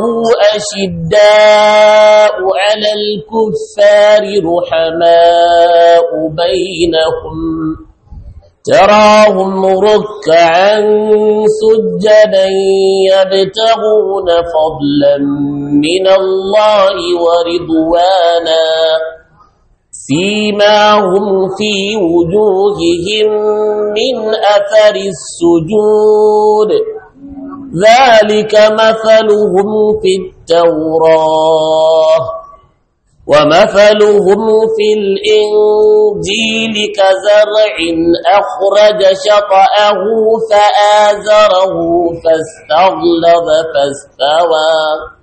أشداء على الكفار رحماء بينهم تراهم ركعا سجدا يبتغون فضلا من الله ورضوانا سيماهم في وجوههم من أثر السجود ذلك مثلهم في التوراة ومثلهم في الإنجيل كزرع أخرج شطأه فآزره فاستغلظ فاستوى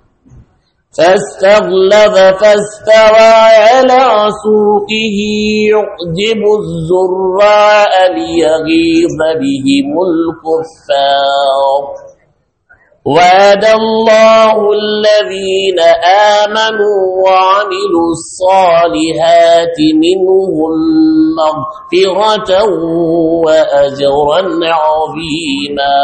فاستغلظ فاستوى على سوقه يعجب الزراء ليغيظ بهم الكفار وعد الله الذين آمنوا وعملوا الصالحات منهم مغفرة وأجرا عظيما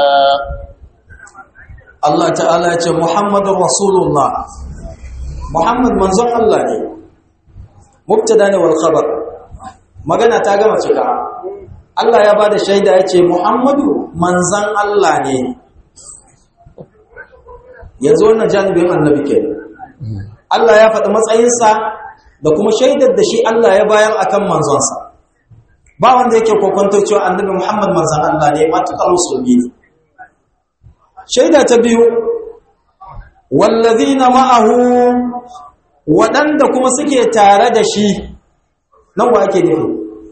Allah ta'ala ya ce Muhammadur Rasulullah Muhammad manzon Allah ne mubtada ne wal khabar magana ta gama cika Allah ya bada shaida ya ce Muhammadu manzon Allah ne yanzu wannan janibin annabi ke Allah ya faɗi matsayinsa da kuma shaidar da shi Allah ya bayar akan manzonsa ba wanda yake kokonto cewa annabi Muhammad manzon Allah ne matukar musulmi ne shaida ta biyu wallazina ma'ahu waɗanda kuma suke tare da shi nan wa ake nufi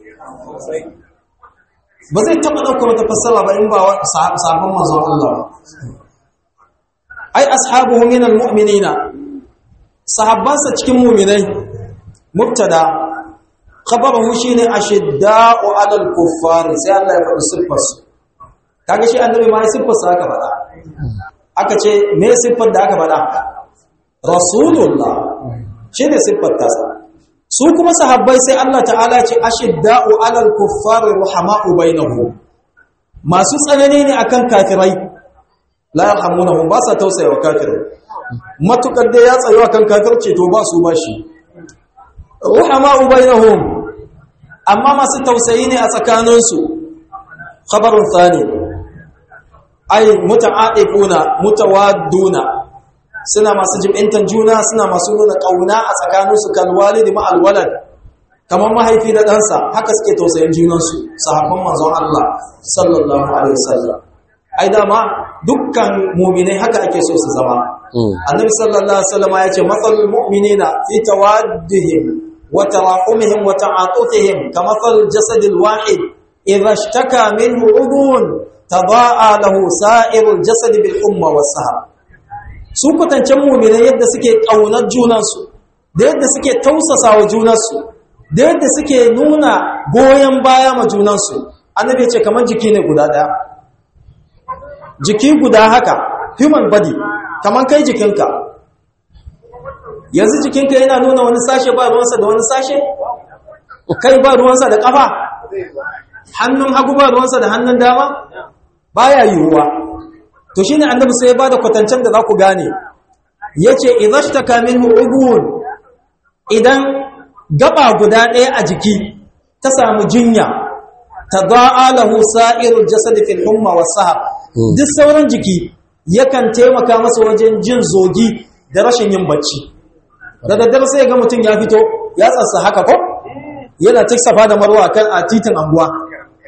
ba zai taɓa ɗaukar wata fassara ba in ba sabon manzon Allah ba ai ashabuhu minal mu'minina sahabbansa cikin mu'minai mubtada khabaruhu shine ashidda'u 'alal kuffar sai Allah ya faɗi siffar su kaga shi annabi ma siffar sa aka faɗa aka ce me siffar da aka faɗa rasulullah shine siffar ta su kuma sahabbai sai Allah ta'ala ce ashidda'u 'alal kuffar ruhama'u bainahum masu tsanani ne akan kafirai la yarhamunahum ba sa tausaya wa kafirai matukar da ya tsayo akan kafirce to ba su bashi ruhama'u bainahum amma masu tausayi ne a tsakaninsu khabarun thani ay muta'aqifuna mutawadduna suna masu jibintan juna suna masu nuna kauna a tsakaninsu kan walidi ma alwalad kamar mahaifi da ɗansa haka suke tausayin junansu sahabban manzon Allah sallallahu alaihi wasallam ai dama dukkan mu'minai haka ake so su zama annabi sallallahu alaihi wasallam ya ce matsalul mu'minina fi tawaddihim wa tarahumihim wa ta'atufihim kamathalil jasadil wahid idha ishtaka minhu udun tadaa lahu sa'irul jasad bil umma was sahab su kwatancen mu'minai yadda suke kaunar junansu da yadda suke tausasa wa junansu da yadda suke nuna goyon baya ma junansu annabi ya ce kamar jiki ne guda daya jiki guda haka human body kamar kai jikinka yanzu jikinka yana nuna wani sashe ba ruwansa da wani sashe kai ba ruwansa da kafa hannun hagu ba ruwansa da hannun dama baya yiwuwa to shine annabi sai ya bada kwatancen da za ku gane yace idhashtaka minhu ubun idan gaba guda ɗaya a jiki ta samu jinya tada'a lahu sa'irul jasad fil humma was sahab duk sauran jiki yakan taimaka masa wajen jin zogi da rashin yin bacci da daddare sai ga mutum ya fito ya tsatsa haka ko yana tiksafa da marwa kan a titin anguwa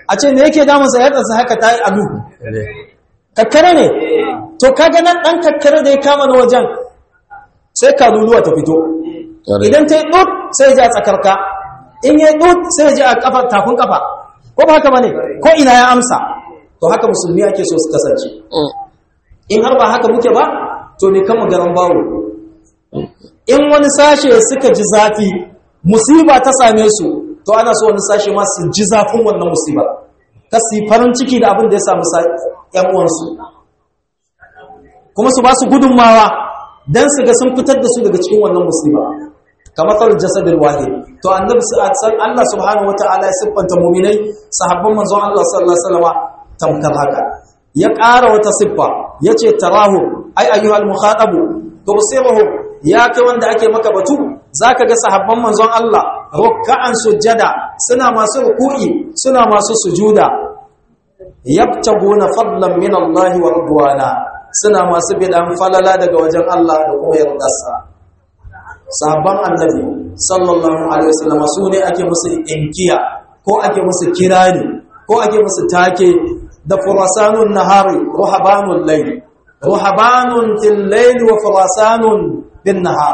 a ce me yake damunsa ya ɗansa haka ta yi alu kakkare ne to kaga nan ɗan kakkare da ya kama na wajen sai kaluluwa ta fito idan ta yi ɗut sai ji a tsakarka in yi ɗut sai ji a kafar takun kafa ko ba haka ba ne ko ina ya amsa to haka musulmi ake so su kasance in har ba haka muke ba to ne kama garan bawo in wani sashe suka ji zafi musiba ta same su to ana so wani sashe ma su ji zafin wannan musiba ka su farin ciki da abin da ya samu ‘yan uwansu kuma su ba su gudunmawa don su ga sun fitar da su daga cikin wannan musiba kamar tsar jasadar wahid to annabi san Allah subhanahu wata'ala ya siffanta muminai sahabban manzon Allah sallallahu alaihi wasallam tamkar haka ya ƙara wata siffa yace tarahu ai ayyuhal mukhatabu tubsiruhu ya kai wanda ake maka batu zaka ga sahabban manzon Allah ruk'an sujjada suna masu ruku'i suna masu sujuda yabtaguna fadlan min Allah wa ridwana suna masu bidan falala daga wajen Allah da kuma yardarsa sahabban annabi sallallahu alaihi wasallam su ne ake musu inkiya ko ake musu kirani ko ake musu take da furasanun nahari ruhabanul layl ruhabanun fil layl wa furasanun bin nahar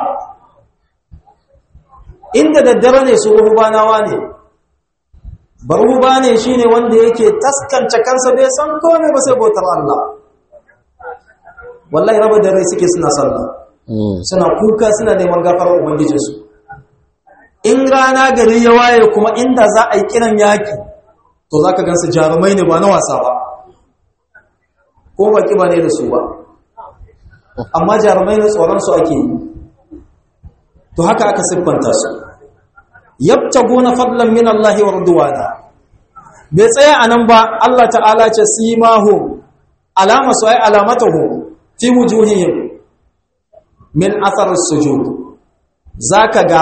inda daddare ne su ruhubanawa ne baruba ne shine wanda yake taskance kansa bai san komai ba sai bautar Allah wallahi raba da rai suke suna sallah suna kuka suna neman gafarar ubangijinsu in rana gari ya waye kuma inda za a yi kiran yaki to za ka gansu jarumai ne ba na wasa ba ko baki ba ne da su ba amma jarumai na tsoronsu ake yi to haka aka siffanta su yabtaguna fadlan min Allah wa ridwana bai tsaya anan ba Allah ta'ala ce simahum alama su ai alamatuhum fi wujuhihim min athar as-sujud zaka ga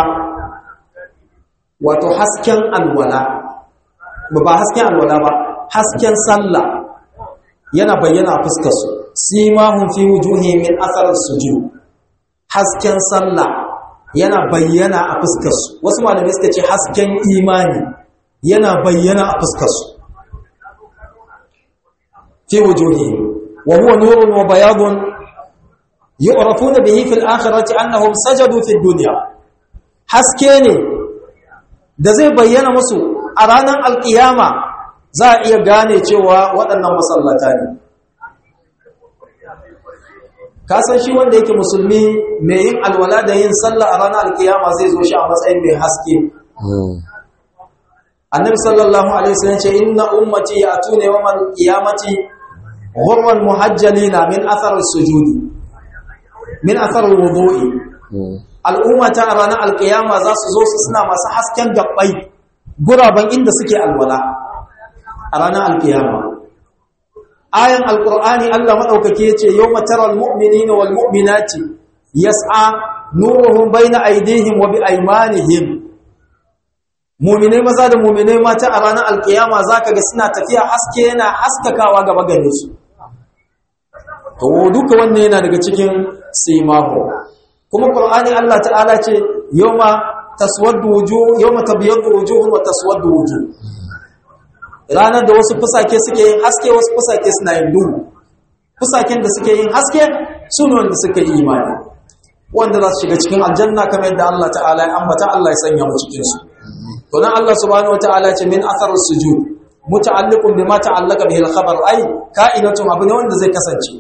wato hasken alwala ba hasken alwala ba hasken sallah yana bayyana a fuskar su simahum fi wujuhihim min athar as-sujud hasken sallah yana bayyana a fuskarsu wasu malamai suka ce hasken imani yana bayyana a fuskarsu fi wujuhi wa huwa nurun wa bayadun yu'rafuna bihi fil akhirati annahum sajadu fid dunya haske ne da zai bayyana musu a ranar alkiyama za a iya gane cewa waɗannan masallata ne kasan shi wanda yake musulmi mai yin alwala da yin sallah a ranar alkiyama zai zo shi a matsayin mai haske annabi sallallahu alaihi wasallam ce inna ummati ya'tuna yawmal qiyamati ghurran muhajjalina min athar as-sujudi min athar al-wudu'i al'ummata a ranar alkiyama za su zo su suna masu hasken gabbai guraben inda suke alwala a ranar alkiyama ayan alqur'ani Allah madaukake yace yawma taral mu'minina wal mu'minati yas'a nuruhum bayna aydihim wa bi aymanihim mu'minai maza da mu'minai mata a ranar alkiyama zaka ga suna tafiya haske yana haskakawa gaba gare su to duka wannan yana daga cikin simahu kuma qur'ani Allah ta'ala ce yawma taswaddu wujuh yawma tabyaddu wujuhun wa taswaddu wujuh ranar da wasu fusake suke yin haske wasu fusake suna yin duhu fusaken da suke yin haske su ne wanda suka yi imani wanda za su shiga cikin aljanna kamar yadda Allah ta'ala ya ambata Allah ya sanya mu cikin su to nan Allah subhanahu wataala ya ce min athar sujud muta'alliqun bima ta'allaqa bihi al-khabar ay ka'inatun abu ne wanda zai kasance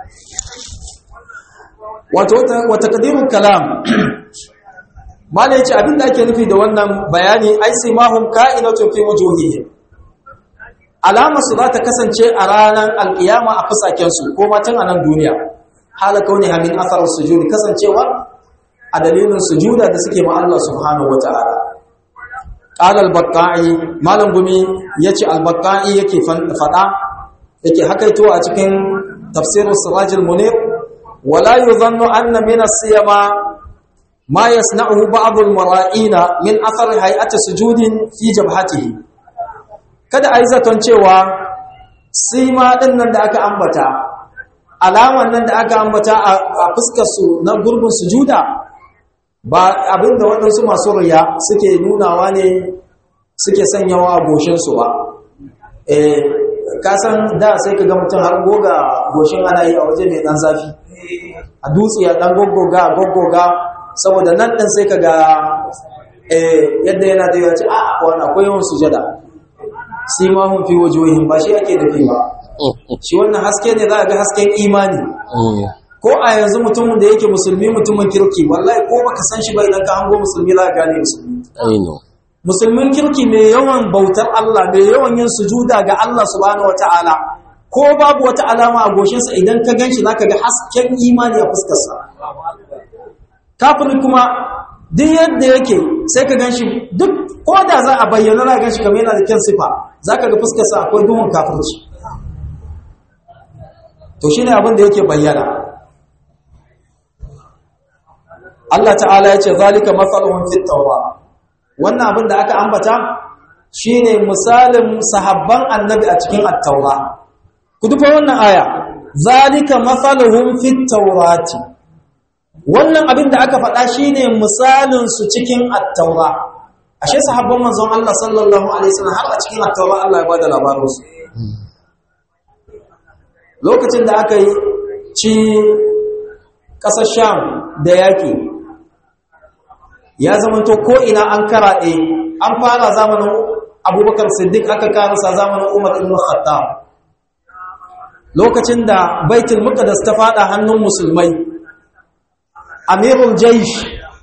wato wa taqdirul kalam mala yace abin da ake nufi da wannan bayani ai simahum ka'inatun fi wujuhihim alamarsu za ta kasance a ranar alkiyama a fusakensu ko matan a nan duniya halaka wani hamin asarar sujudi kasancewa a dalilin sujuda da suke ma Allah subhanahu wa ta'ala qala al-baqai malam gumi yace al-baqai yake fada yake hakaito a cikin tafsirus siraj al-munir wala yuzannu anna min as-siyama ma yasna'uhu ba'd al-mara'ina min athar hay'ati sujudin fi jabhatihi kada a yi zaton cewa sima ɗin nan da aka ambata alaman nan da aka ambata a fuskarsu na gurbin sujuda ba abinda waɗansu masu riya suke nunawa ne suke sanyawa a goshinsu ba eh kasan da sai ka ga mutum har goga goshin ana yi a waje mai dan zafi a dutse ya dan goggoga goggoga saboda nan din sai ka ga eh yadda yana da yawa ce a wannan akwai yawan sujada sai ma hun fi wajohin ba shi ake nufi ba shi wannan haske ne za a ga hasken imani ko a yanzu mutumin da yake musulmi mutumin kirki wallahi ko baka san shi ba idan ka hango musulmi za ka gane musulmi Aminu. musulmin kirki mai yawan bautar Allah mai yawan yin sujuda ga Allah subhanahu wataala ko babu wata alama a goshinsa idan ka ganshi zaka ga hasken imani a fuskarsa kafiri kuma duk yadda yake sai ka ganshi duk ko da za a bayyana za ka ganshi kamar yana da kyan sifa zaka ga fuskarsa akwai duhun kafirci to shine abin da yake bayyana Allah ta'ala ya ce zalika mathaluhum fit tawrat wannan abin da aka ambata shine misalin sahabban annabi a cikin at-taura ku duba wannan aya zalika mathaluhum fit tawrati wannan abin da aka faɗa shine misalin su cikin at-taura ashe sahabban manzon Allah sallallahu alaihi wasallam har a cikin at-taura Allah ya bada labarin su lokacin da aka yi ci ƙasar Sham da yaki ya zamanto ko ina an karaɗe an fara zamanin abubakar siddiq aka karasa zamanin umar ibn khattab lokacin da baitul muqaddas ta fada hannun musulmai amirul jaysh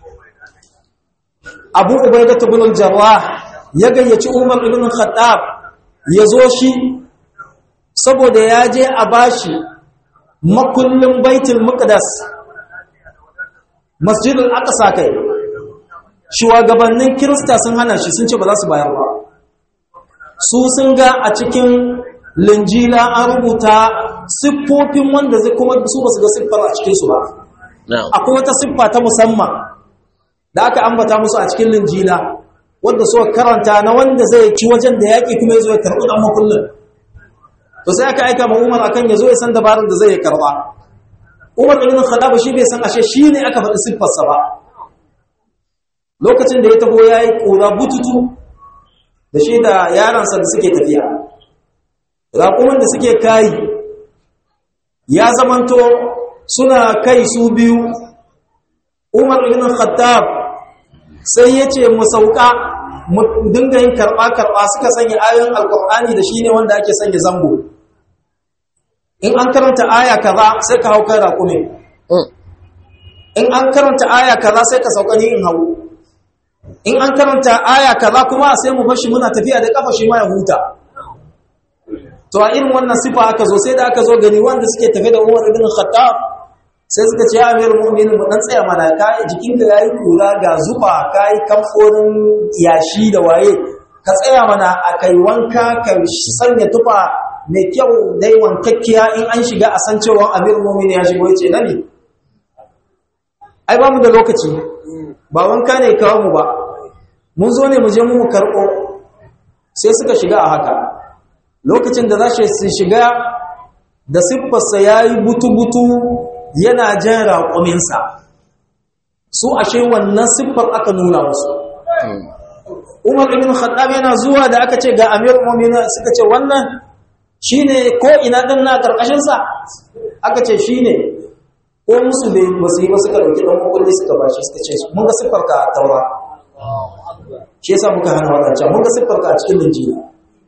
abu ubaidah ibn al-jarrah ya gayyaci umar ibn khattab ya zo shi saboda ya je a bashi makullin baitul muqaddas masjidul aqsa kai shugabannin kirista sun hana shi sun ce ba za su bayar ba su sun ga a cikin linjila an rubuta siffofin wanda zai kuma su ba su ga siffar a cikinsu ba akwai wata siffa ta musamman da aka ambata musu a cikin linjila wanda suka karanta na wanda zai ci wajen da yaƙi kuma ya zo ya karɓi ɗan makullin to sai aka aika ma umar akan ya zo ya san dabarar da zai karɓa umar ibn khattab shi bai san ashe shi ne aka faɗi siffarsa ba lokacin da ya taho ya yi ƙura bututu da shi da yaransa da suke tafiya raƙumin da suke kayi ya zamanto suna kai su biyu umar ibn khattab sai ya ce mu sauka mu dinga yin karɓa-karɓa suka sanya ayoyin alkur'ani da shi ne wanda ake sanya zango in an karanta aya kaza sai ka hau kai raƙumin in an karanta aya kaza sai ka sauka ni in hau in an karanta aya kaza kuma sai mu bashi muna tafiya da kafa shi ma ya huta to a irin wannan sifa aka zo sai da aka zo gani wanda suke tafe da Umar ibn Khattab sai suka ce ya amir mu'minin mu dan tsaya mana kai jikinka yayi kura ga zufa kai kamforin yashi da waye ka tsaya mana a kai wanka ka sanya tufa mai kyau dai wankakkiya in an shiga a san cewa amir mu'minin ya shigo yace nabi ai ba mu da lokaci ba wanka ne kawo mu ba mun zo ne mu je mu karɓo sai suka shiga a haka lokacin da za su shiga da siffarsa ya yi butu-butu yana jan raƙuminsa su ashe wannan siffar aka nuna musu umar ibn khattab yana zuwa da aka ce ga amir mu'minin suka ce wannan shine ko ina din na karkashin sa aka ce shine ko musu bai basu yi ba suka dauki dan makulli suka bashi suka ce mun ga siffar ka a taura shi yasa muka hana wadancan mun ga siffar ka a cikin injila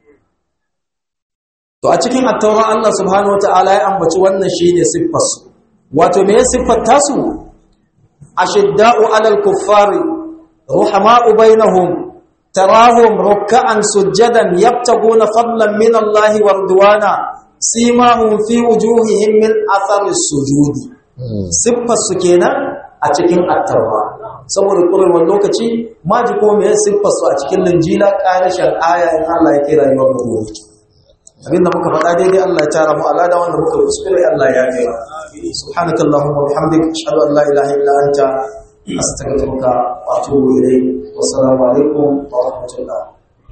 to a cikin at-taura Allah subhanahu wataala ya ambaci wannan shine siffar su wato me siffar tasu ashidda'u 'alal kuffari ruhama'u bainahum tarahum ruk'an sujadan yabtaguna fadlan min Allah wa ridwana simahum fi wujuhihim min athari sujudi siffar su kenan a cikin at-taura saboda kurewar lokaci ma ji ko me siffar su a cikin linjila ƙarashin aya in Allah ya kira yawan ruwa abinda muka faɗa daidai Allah ya tara mu alada wanda muka kuskure Allah ya yi subhanaka allahumma bihamdika ashhadu an la ilaha illa anta astaghfiruka wa atubu ilayk wa assalamu alaikum wa rahmatullah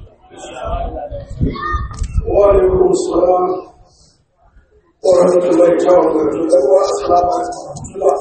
wa alaikum assalam wa rahmatullahi ta'ala wa barakatuh wa assalamu alaikum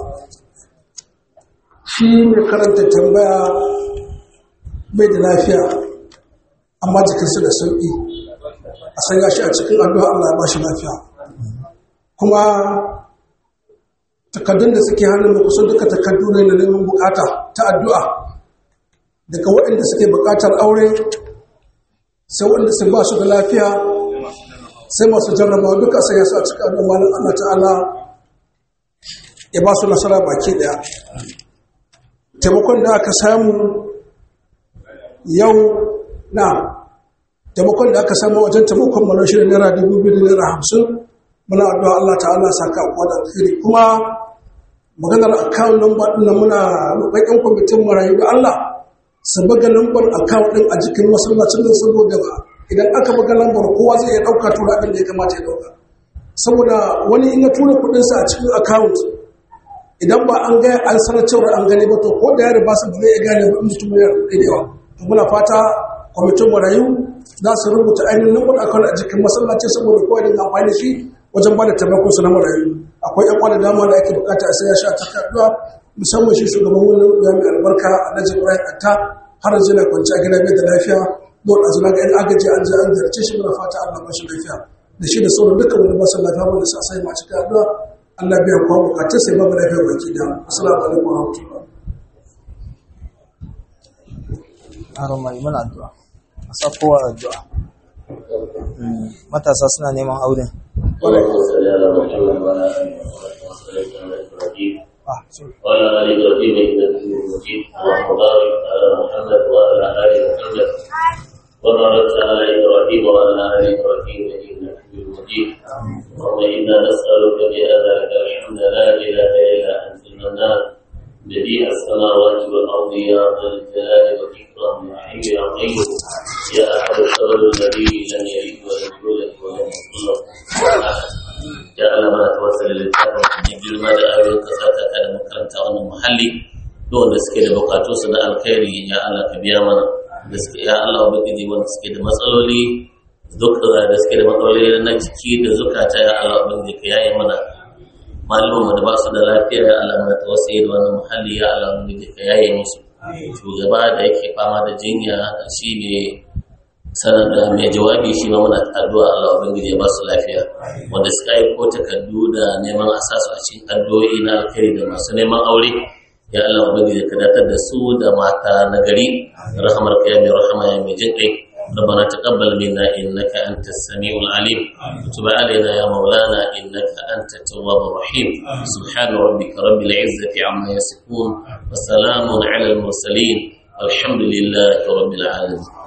shi mai karanta tambaya bai da lafiya amma jikinsu da sauƙi a sanya shi a cikin addu'a Allah ya ba shi lafiya kuma takardun da suke hannun mu kusan duka takardu ne na neman bukata ta addu'a daga waɗanda suke bukatar aure sai waɗanda su ba su da lafiya sai masu jarrabawa duka sai ya sa cikin addu'a malam Allah ta'ala ya ba su nasara baki daya taimakon da aka samu yau na taimakon da aka samu wajen taimakon mana shi da naira dubu biyu da naira hamsin muna addu'a Allah ta'ala saka kuwa da alheri kuma maganar akawun namba ɗin nan muna roƙon ƴan kwamitin marayu da Allah su buga lambar akawun ɗin a jikin masallacin da saboda idan aka buga lambar kowa zai iya ɗauka tura abin da ya kamata ya ɗauka saboda wani in ya tura kuɗinsa a cikin akawun idan ba an gaya an sanar cewar an gani ba to ko da ya riba su ba zai iya gane ba in mutum ya rubuta da yawa to muna fata kwamitin marayu za su rubuta ainihin lambar akawun a jikin masallaci saboda kowa da amfani da shi wajen ba da taimakon su na marayu akwai yan kwana dama da ake bukata a sai ya sha takarduwa musamman shi shugaban wannan ya mai albarka a najin ibrahim atta har yanzu yana kwanci a gida bai da lafiya don a zuna ga yan agaji an je an zarce shi muna fata allah ba shi lafiya da shi da sauran dukkan wani basu lafiya wanda sa sai ma cikin addu'a allah biya kuwa bukatun sai babu lafiya baki da assalamu alaikum wa rahmatullah Haron mai muna addu'a. A sakowa addu'a. Matasa suna neman auren. اللهم صل على محمد وعلى ال محمد كما صليت على ابراهيم Ah, sorry. وعلى ال ابراهيم انك حميد مجيد اللهم بارك على محمد وعلى ال محمد وبارك على ابراهيم وعلى ال ابراهيم انك حميد مجيد اللهم انا نسالك بهذا لك الحمد لا اله الا انت المنان بديع السماوات والارض يا ذا الجلال والاكرام يا حي يا قيوم يا احد الصبر الذي لم يلد ولم يولد ولم يكن له كفوا احد ya Allah mana tawassali littafin da girma da ayoyin ka saka ka da makaranta wannan muhalli da wanda suke da bukatu su na alkhairi ya Allah ka biya mana da suke ya Allah ubangiji wanda suke da matsaloli duk da suke da matsaloli na jiki da zukata ya Allah ubangiji ka yaye mana malamin mu da ba su da lafiya ya Allah mana tawassali da wannan muhalli ya Allah ubangiji ka yaye musu shugaba da yake fama da jinya shi ne sanar da mai jawabi shi ma muna addu'a Allah ubangiji ya ba su lafiya wanda suka yi ko takardu da neman a sasu a cikin addu'o'i na alkhairi da masu neman aure ya Allah ubangiji ka datar da su da mata na gari rahamar ka ya mai rahama ya mai jin kai ربنا تقبل منا انك انت السميع العليم وتب علينا يا مولانا انك انت التواب الرحيم سبحان ربك رب العزه عما يصفون وسلام على المرسلين والحمد لله رب العالمين